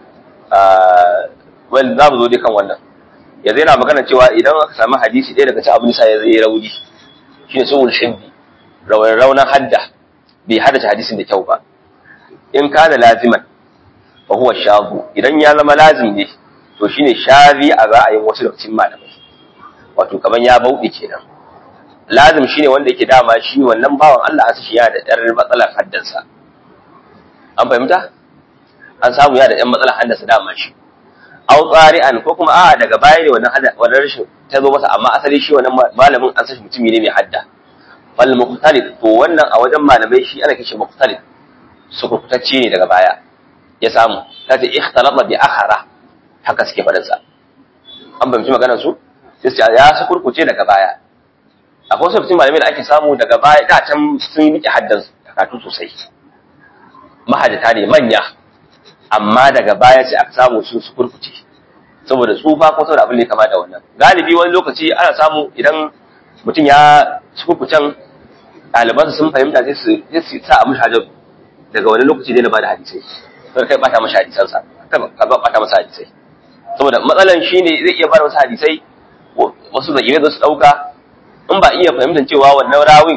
wal za mu zo dai kan wannan yanzu yana magana cewa idan aka samu hadisi ɗaya daga cikin abin sa ya zai rauni shine sulhul shibbi raunan hadda bai haddace hadisin da kyau ba in kana laziman fa huwa shadhu idan ya zama lazim ne to shine shazi a ra'ayin wasu daga cikin malamai wato kaman ya bauɗe kenan lazim shine wanda yake dama shi wannan bawan Allah an shi yana da ɗan matsalar haddansa an fahimta an samu yana da ɗan matsalar haddansa dama shi aw qari'an ko kuma a daga baya ne wannan hada wannan rashin ta zo masa amma asali shi wannan malamin an san shi mutumi ne mai hadda fal muqtalid to wannan a wajen malamai shi ana kishi muqtalid sukurkutacce ne daga baya ya samu ta ce ikhtalata bi akhara haka suke faɗin sa an fahimci maganar su sai su ya sukurkuce daga baya akwai wasu mutum malamai da ake samu daga baya da can sun rike haddan karatu sosai mahajjata ne manya amma daga baya sai aka samu sun sukurkuce saboda tsufa ko saboda abin da ya kama da wannan galibi wani lokaci ana samu idan mutum ya sukurkucen ɗalibansa sun fahimta sai su sa a mushi hajjar daga wani lokaci ne na bada hadisai sai kai bata masa hadisansa ka bata masa hadisai saboda matsalan shine zai iya bada wasu hadisai wasu da su dauka in ba iya fahimtar cewa wannan rawin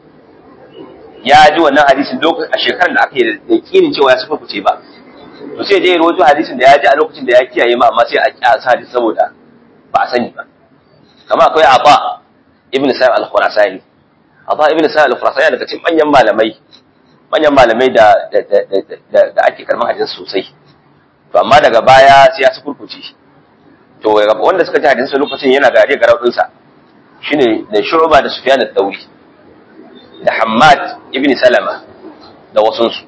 ya ji wannan hadisin lokacin a shekarar da aka yi da yakinin cewa ya sufa kuce ba to sai dai rawaito hadisin da ya ji a lokacin da ya kiyaye ma amma sai a kyasa hadisi saboda ba a sani ba kamar akwai Aba ibn Sa'id al-Khurasani Aba ibn Sa'id al-Khurasani daga cikin manyan malamai manyan malamai da da ake karɓar hadisi sosai to amma daga baya sai ya sukurkuce to wanda suka ji hadisi lokacin yana gare garau ɗinsa shine da Shu'ba da Sufyan al-Thawri da Hammad ibn Salama da wasunsu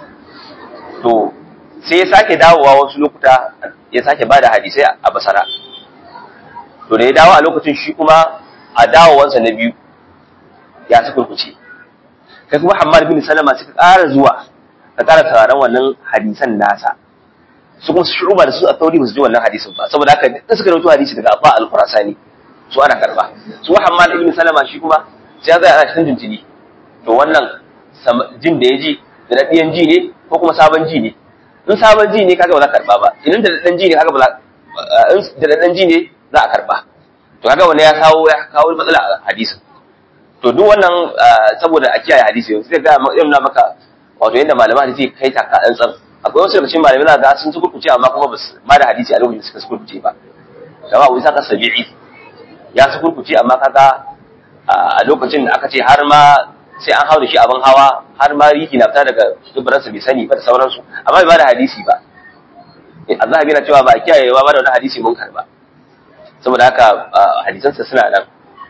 to sai ya sake dawowa wasu lokuta ya sake bada hadisai a Basra to da ya dawo a lokacin shi kuma a dawowansa na biyu ya sukurkuce kai kuma Hammad bin Salama suka ƙara zuwa ka ƙara sauraron wannan hadisan nasa su kuma su shuruba da su a tauri ba su ji wannan hadisin ba saboda haka duk suka rawaito hadisi daga Abba al-Qurasani su ana karba su Hammad ibn Salama shi kuma sai ya zaya ana cikin jinjini to wannan jin da ya ji da dadiyan ji ne ko kuma sabon ji ne in sabon ji ne kaga ba za ka karba ba idan da dadan ji ne kaga ba za in da dadan ji ne za a karba to kaga wannan ya kawo ya kawo matsala a hadisin to duk wannan saboda a kiyaye hadisi sai ga yana maka wato yadda malama hadisi kai taka dan tsan akwai wasu daga cikin malamai na ga sun ci kurkuce amma kuma ba su ma da hadisi a lokacin suka kurkuce ba kama Abu Isa Sabi'i ya su kurkuce amma kaga a lokacin da aka ce har ma sai an hau da shi abin hawa har ma riki na fita daga dubaransa bai sani ba da sauransu amma bai ba da hadisi ba Allah na cewa ba a kiyaye ba da wani hadisi mun karba saboda haka hadisansa suna nan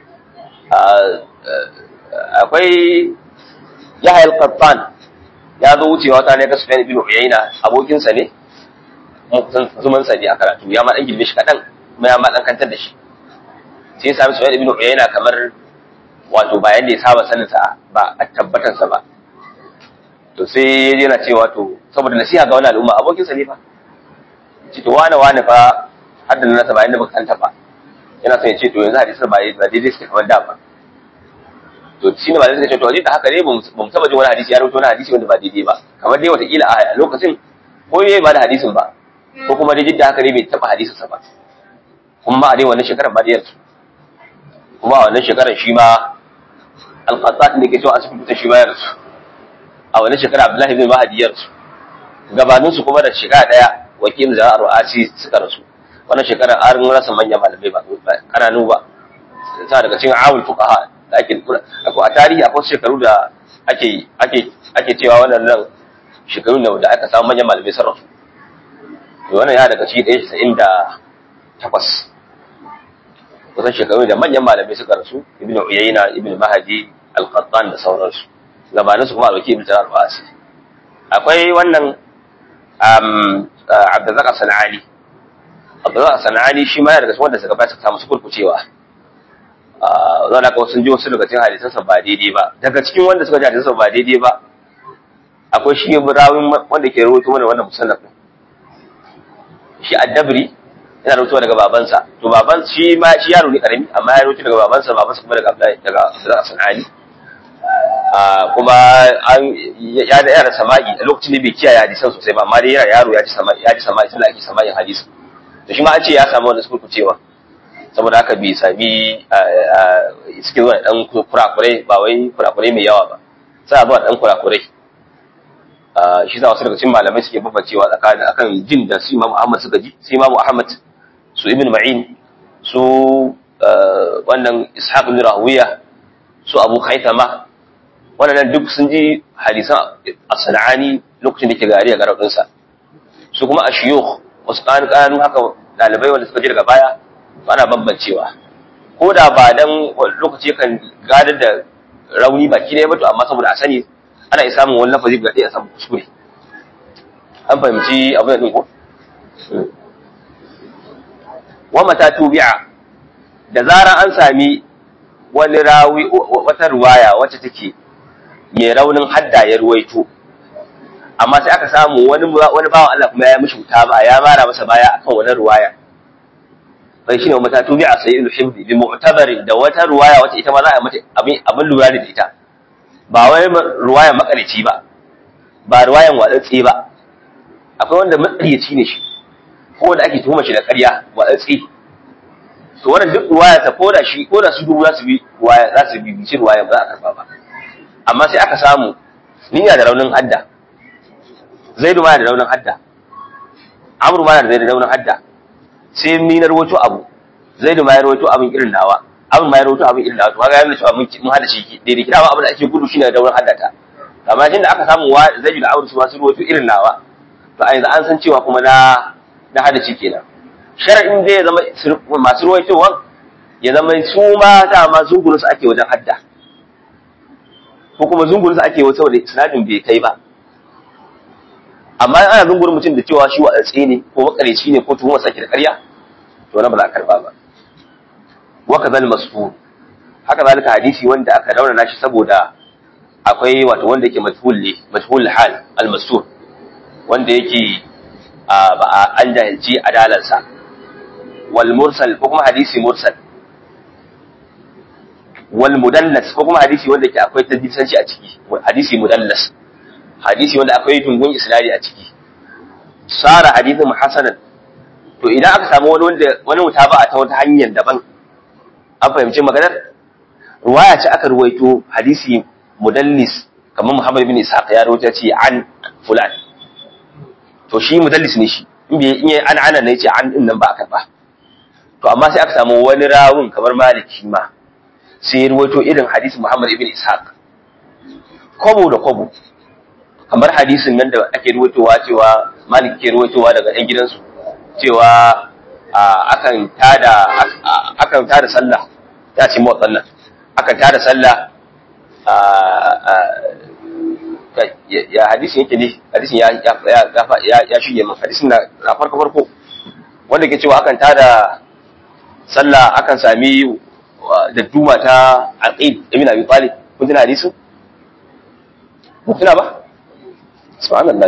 akwai Yahya al-Qattan ya zo wucewa wata ne ga Sufyan ibn Uyayna abokinsa ne zuman sa ne a karatu ya ma dan girme shi kadan kuma ya ma dan kantar da shi sai ya sami Sufyan ibn Uyayna kamar wato ba yanda ya saba sanin sa ba a tabbatar sa ba to sai yana cewa to saboda nasiha ga wani al'umma abokinsa ne fa ce to wane wane fa hadda nasa ba yanda baka kanta ba yana son ya ce to yanzu hadisin ba daidai suke kamar da ba to shi ne malamai suka ce to da haka ne ba mu taba jin wani hadisi ya rubuta wani hadisi wanda ba daidai ba kamar dai watakila a lokacin ko yayi ba da hadisin ba ko kuma dai da haka ne bai taba hadisin sa ba kuma a dai wannan shekarar ba da yarsu kuma a wannan shekarar shi ma alqatat ne ke cewa asibiti shi ma ya rasu a wannan shekarar Abdullahi bin Mahdi ya rasu gabanin su kuma da shekara daya wakil da Ru'asi suka rasu wannan shekarar an rasa manyan malamai ba kananu ba ta daga cikin awul fuqaha da ake a tarihi akwai shekaru da ake ake ake cewa wannan nan shekaru ne da aka samu manyan malamai sarrafa to wannan ya daga cikin ɗaya casa'in da takwas kusan shekaru da manyan malamai suka rasu ibnu uyayna ibnu mahadi al-qattan da sauransu gabanin su kuma alwaki ibnu jarar ba'asi akwai wannan um abdurrazzaq sanani abdurrazzaq sanani shi ma yana daga cikin wanda suka bayar suka samu su kurkucewa zan haka sun ji wasu daga cikin hadisansa ba daidai ba daga cikin wanda suka ji hadisansa ba daidai ba akwai shi rawin wanda ke rawaito mana wannan musannaf shi addabri yana rawaito daga babansa to baban shi ma shi yaro ne karami amma ya rawaito daga babansa babansa kuma daga Abdullahi daga Abdullahi Sanani kuma an ya da yara sama'i a lokacin da bai kiyaye hadisan sosai ba amma dai yana yaro ya ji sama'i ya ji sama'i tunda ake sama'in hadisi to shi ma an ce ya samu wanda suka cewa saboda haka bai sami suke zuwa dan kurakurai ba wai kurakurai mai yawa ba sai zuwa dan kurakurai shi za wasu daga cikin malamai suke babbacewa tsakanin akan jin da su Imam Ahmad suka ji su Imam Ahmad su Ibn Ma'in su wannan Ishaq ibn Rahuwiya su Abu Khaythama wannan duk sun ji hadisan as-Sanani lokacin da ke gari a garabin sa su kuma ashiyukh wasu kanu kanu haka dalibai wanda suka je daga baya ana bambancewa ko da ba dan lokaci kan gadar da rauni baki ɗaya ba to amma saboda a sani ana iya samun wani lafazi ga ɗaya a samu kuskure an fahimci abin da ɗin ko wa mata tubi'a da zarar an sami wani rawi wata ruwaya wacce take mai raunin hadda ya ruwaito amma sai aka samu wani wani bawan Allah kuma ya mishi wuta ba ya mara masa baya akan wani ruwaya bai shine mata tubi'a sayyidul hibbi bi mu'tabarin da wata ruwaya wacce ita ma za a mata abin abin lura da ita ba wai ruwaya makarici ba ba ruwayan wadatsi ba akwai wanda matsariyaci ne shi ko da ake tuhuma shi da ƙarya wadatsi to wannan duk ruwaya ta koda shi koda su dubu za su bi ruwaya za su bi bici ruwaya ba za a karba ba amma sai aka samu niyya da raunin hadda zaidu ma da raunin hadda amru ma da raunin hadda sai ni na rawaito abu zaidu ma ya rawaito abin irin nawa amru ma ya rawaito abin irin nawa to kaga yana cewa mun mun hada shi daidai kira ma abin da ake gudu shine da raunin hadda ta amma jin da aka samu wa zaidu da amru su ma su rawaito irin nawa to a yanzu an san cewa kuma na na hada shi kenan shar'in zai zama masu ruwaitowan ya zama su ma dama zungurin su ake wajen hadda ko kuma zungurin su ake wajen saboda isnadin bai kai ba amma ana zungurin mutum da cewa shi wadatsi ne ko makareci ne ko tuhumar sake da ƙarya to na ba za a karba ba wa kazal masfur haka zalika hadisi wanda aka daura shi saboda akwai wato wanda yake majhul ne majhul hal al mastur wanda yake ba a an jahilci adalarsa wal mursal ko kuma hadisi mursal wal mudallas ko kuma hadisi wanda ke akwai tadbisanci a ciki hadisi mudallas hadisi wanda akwai dungun isnadi a ciki sara hadisin hasanan to idan aka samu wani wanda wani mutaba'a ta wata hanyar daban an fahimci maganar ruwaya ce aka ruwaito hadisi mudallis kamar Muhammad bin Ishaq ya rawaita ce an fulan to shi mudallis ne shi in bai in an ana ne ce an din nan ba aka ba to amma sai aka samu wani rawun kamar Malik shi ma sai ya ruwaito irin hadisi Muhammad ibn Ishaq kwabo da kwabo kamar hadisin nan da ake ruwaitowa cewa Malik ke ruwaitowa daga ɗan gidansu cewa akan tada akan tada sallah ya ce mawa sallah akan tada sallah ya hadisin yake ne hadisin ya ya ya shige min hadisin na farko farko wanda ke cewa akan tada sallah akan sami da duma ta aqid ibn abi talib kun tuna hadisin kun tuna ba subhanallah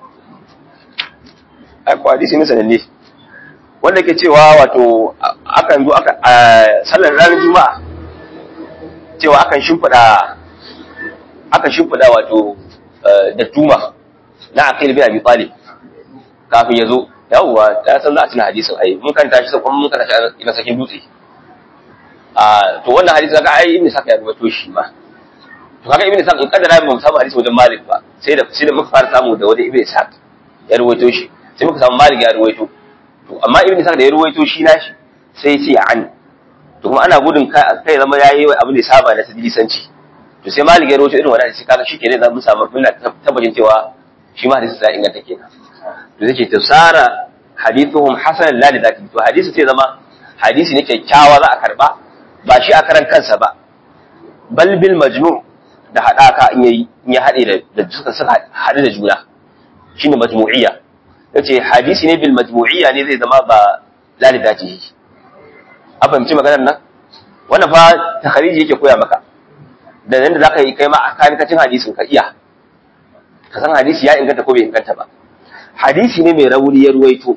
ai ko hadisi ne sananne wanda ke cewa wato akan zo aka sallar ranar juma'a cewa akan shimfida akan shimfida wato da tuma na aqil bin abi talib kafin ya zo yawwa ta san za a tuna hadisin ai mun kan tashi sai kuma mun kan tashi ina sakin dutse a to wannan hadisi kaga ai ibn saka ya rubuto shi ma to kaga ibn saka in kaddara ba mu samu hadisi wajen malik ba sai da sai da muka fara samu da wajen ibn saka ya rubuto shi sai muka samu malik ya rubuto to amma ibn saka da ya rubuto shi nashi sai ya ce an to kuma ana gudun kai zama yayi abin da ya saba da tadlisanci to sai malik ya rubuto irin wannan hadisi kaga shikenan za mu samu muna tabbacin cewa shi ma hadisi sai inganta kenan to zai ce tafsara hadithuhum hasan la li dhati to hadisi sai zama hadisi ne kyakkyawa za a karba ba shi a karan kansa ba bal bil majmu' da hadaka in yayi in ya hade da da suka suka hade da juna shine majmu'iyya yace hadisi ne bil majmu'iyya ne zai zama ba la li dhati a fahimci maganar nan wannan fa takhariji yake koya maka da nan da zaka yi kai ma a kanikacin hadisin ka iya ka san hadisi ya inganta ko bai inganta ba hadisi ne mai rauni ya ruwaito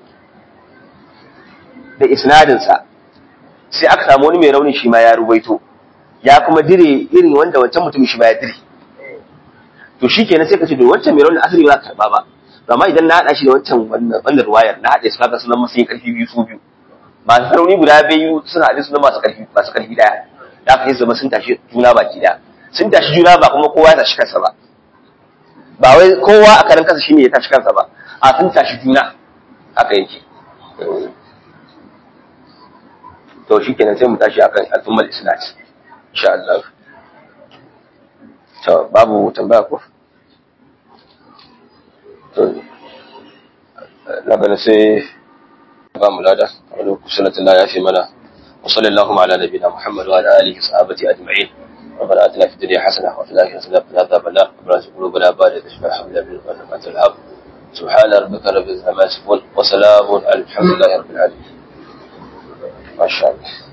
da isnadinsa sai aka samu wani mai raunin shi ma ya ruwaito ya kuma dire irin wanda wancan mutum shi ma ya dire to shi kenan sai ka ce to wancan mai raunin asali ba za ka karba ba to amma idan na haɗa shi da wancan wannan ruwayar na haɗe su kaga sunan masu yin ƙarfi biyu su biyu masu rauni guda biyu suna haɗe sunan masu ƙarfi masu ƙarfi ɗaya da aka yi zama sun tashi juna baki ɗaya sun tashi juna ba kuma kowa ya tashi kansa ba ba wai kowa a karan kansa shine ya tashi kansa ba a sun tashi juna haka yake to shi kenan sai mu tashi akan al'ummar islam insha Allah to babu tambaya ko to na bana sai ba mu lada wani kusuratun ya fi mana وصلى اللهم على نبينا محمد وعلى اله وصحبه اجمعين ربنا اتنا في الدنيا حسنه وفي الاخره حسنه وقنا عذاب النار ربنا لا قلوبنا بعد اذ اشفى حمد من انك الحق سبحان ربك رب العزه عما يصفون وسلام على الحمد لله رب العالمين ما شاء الله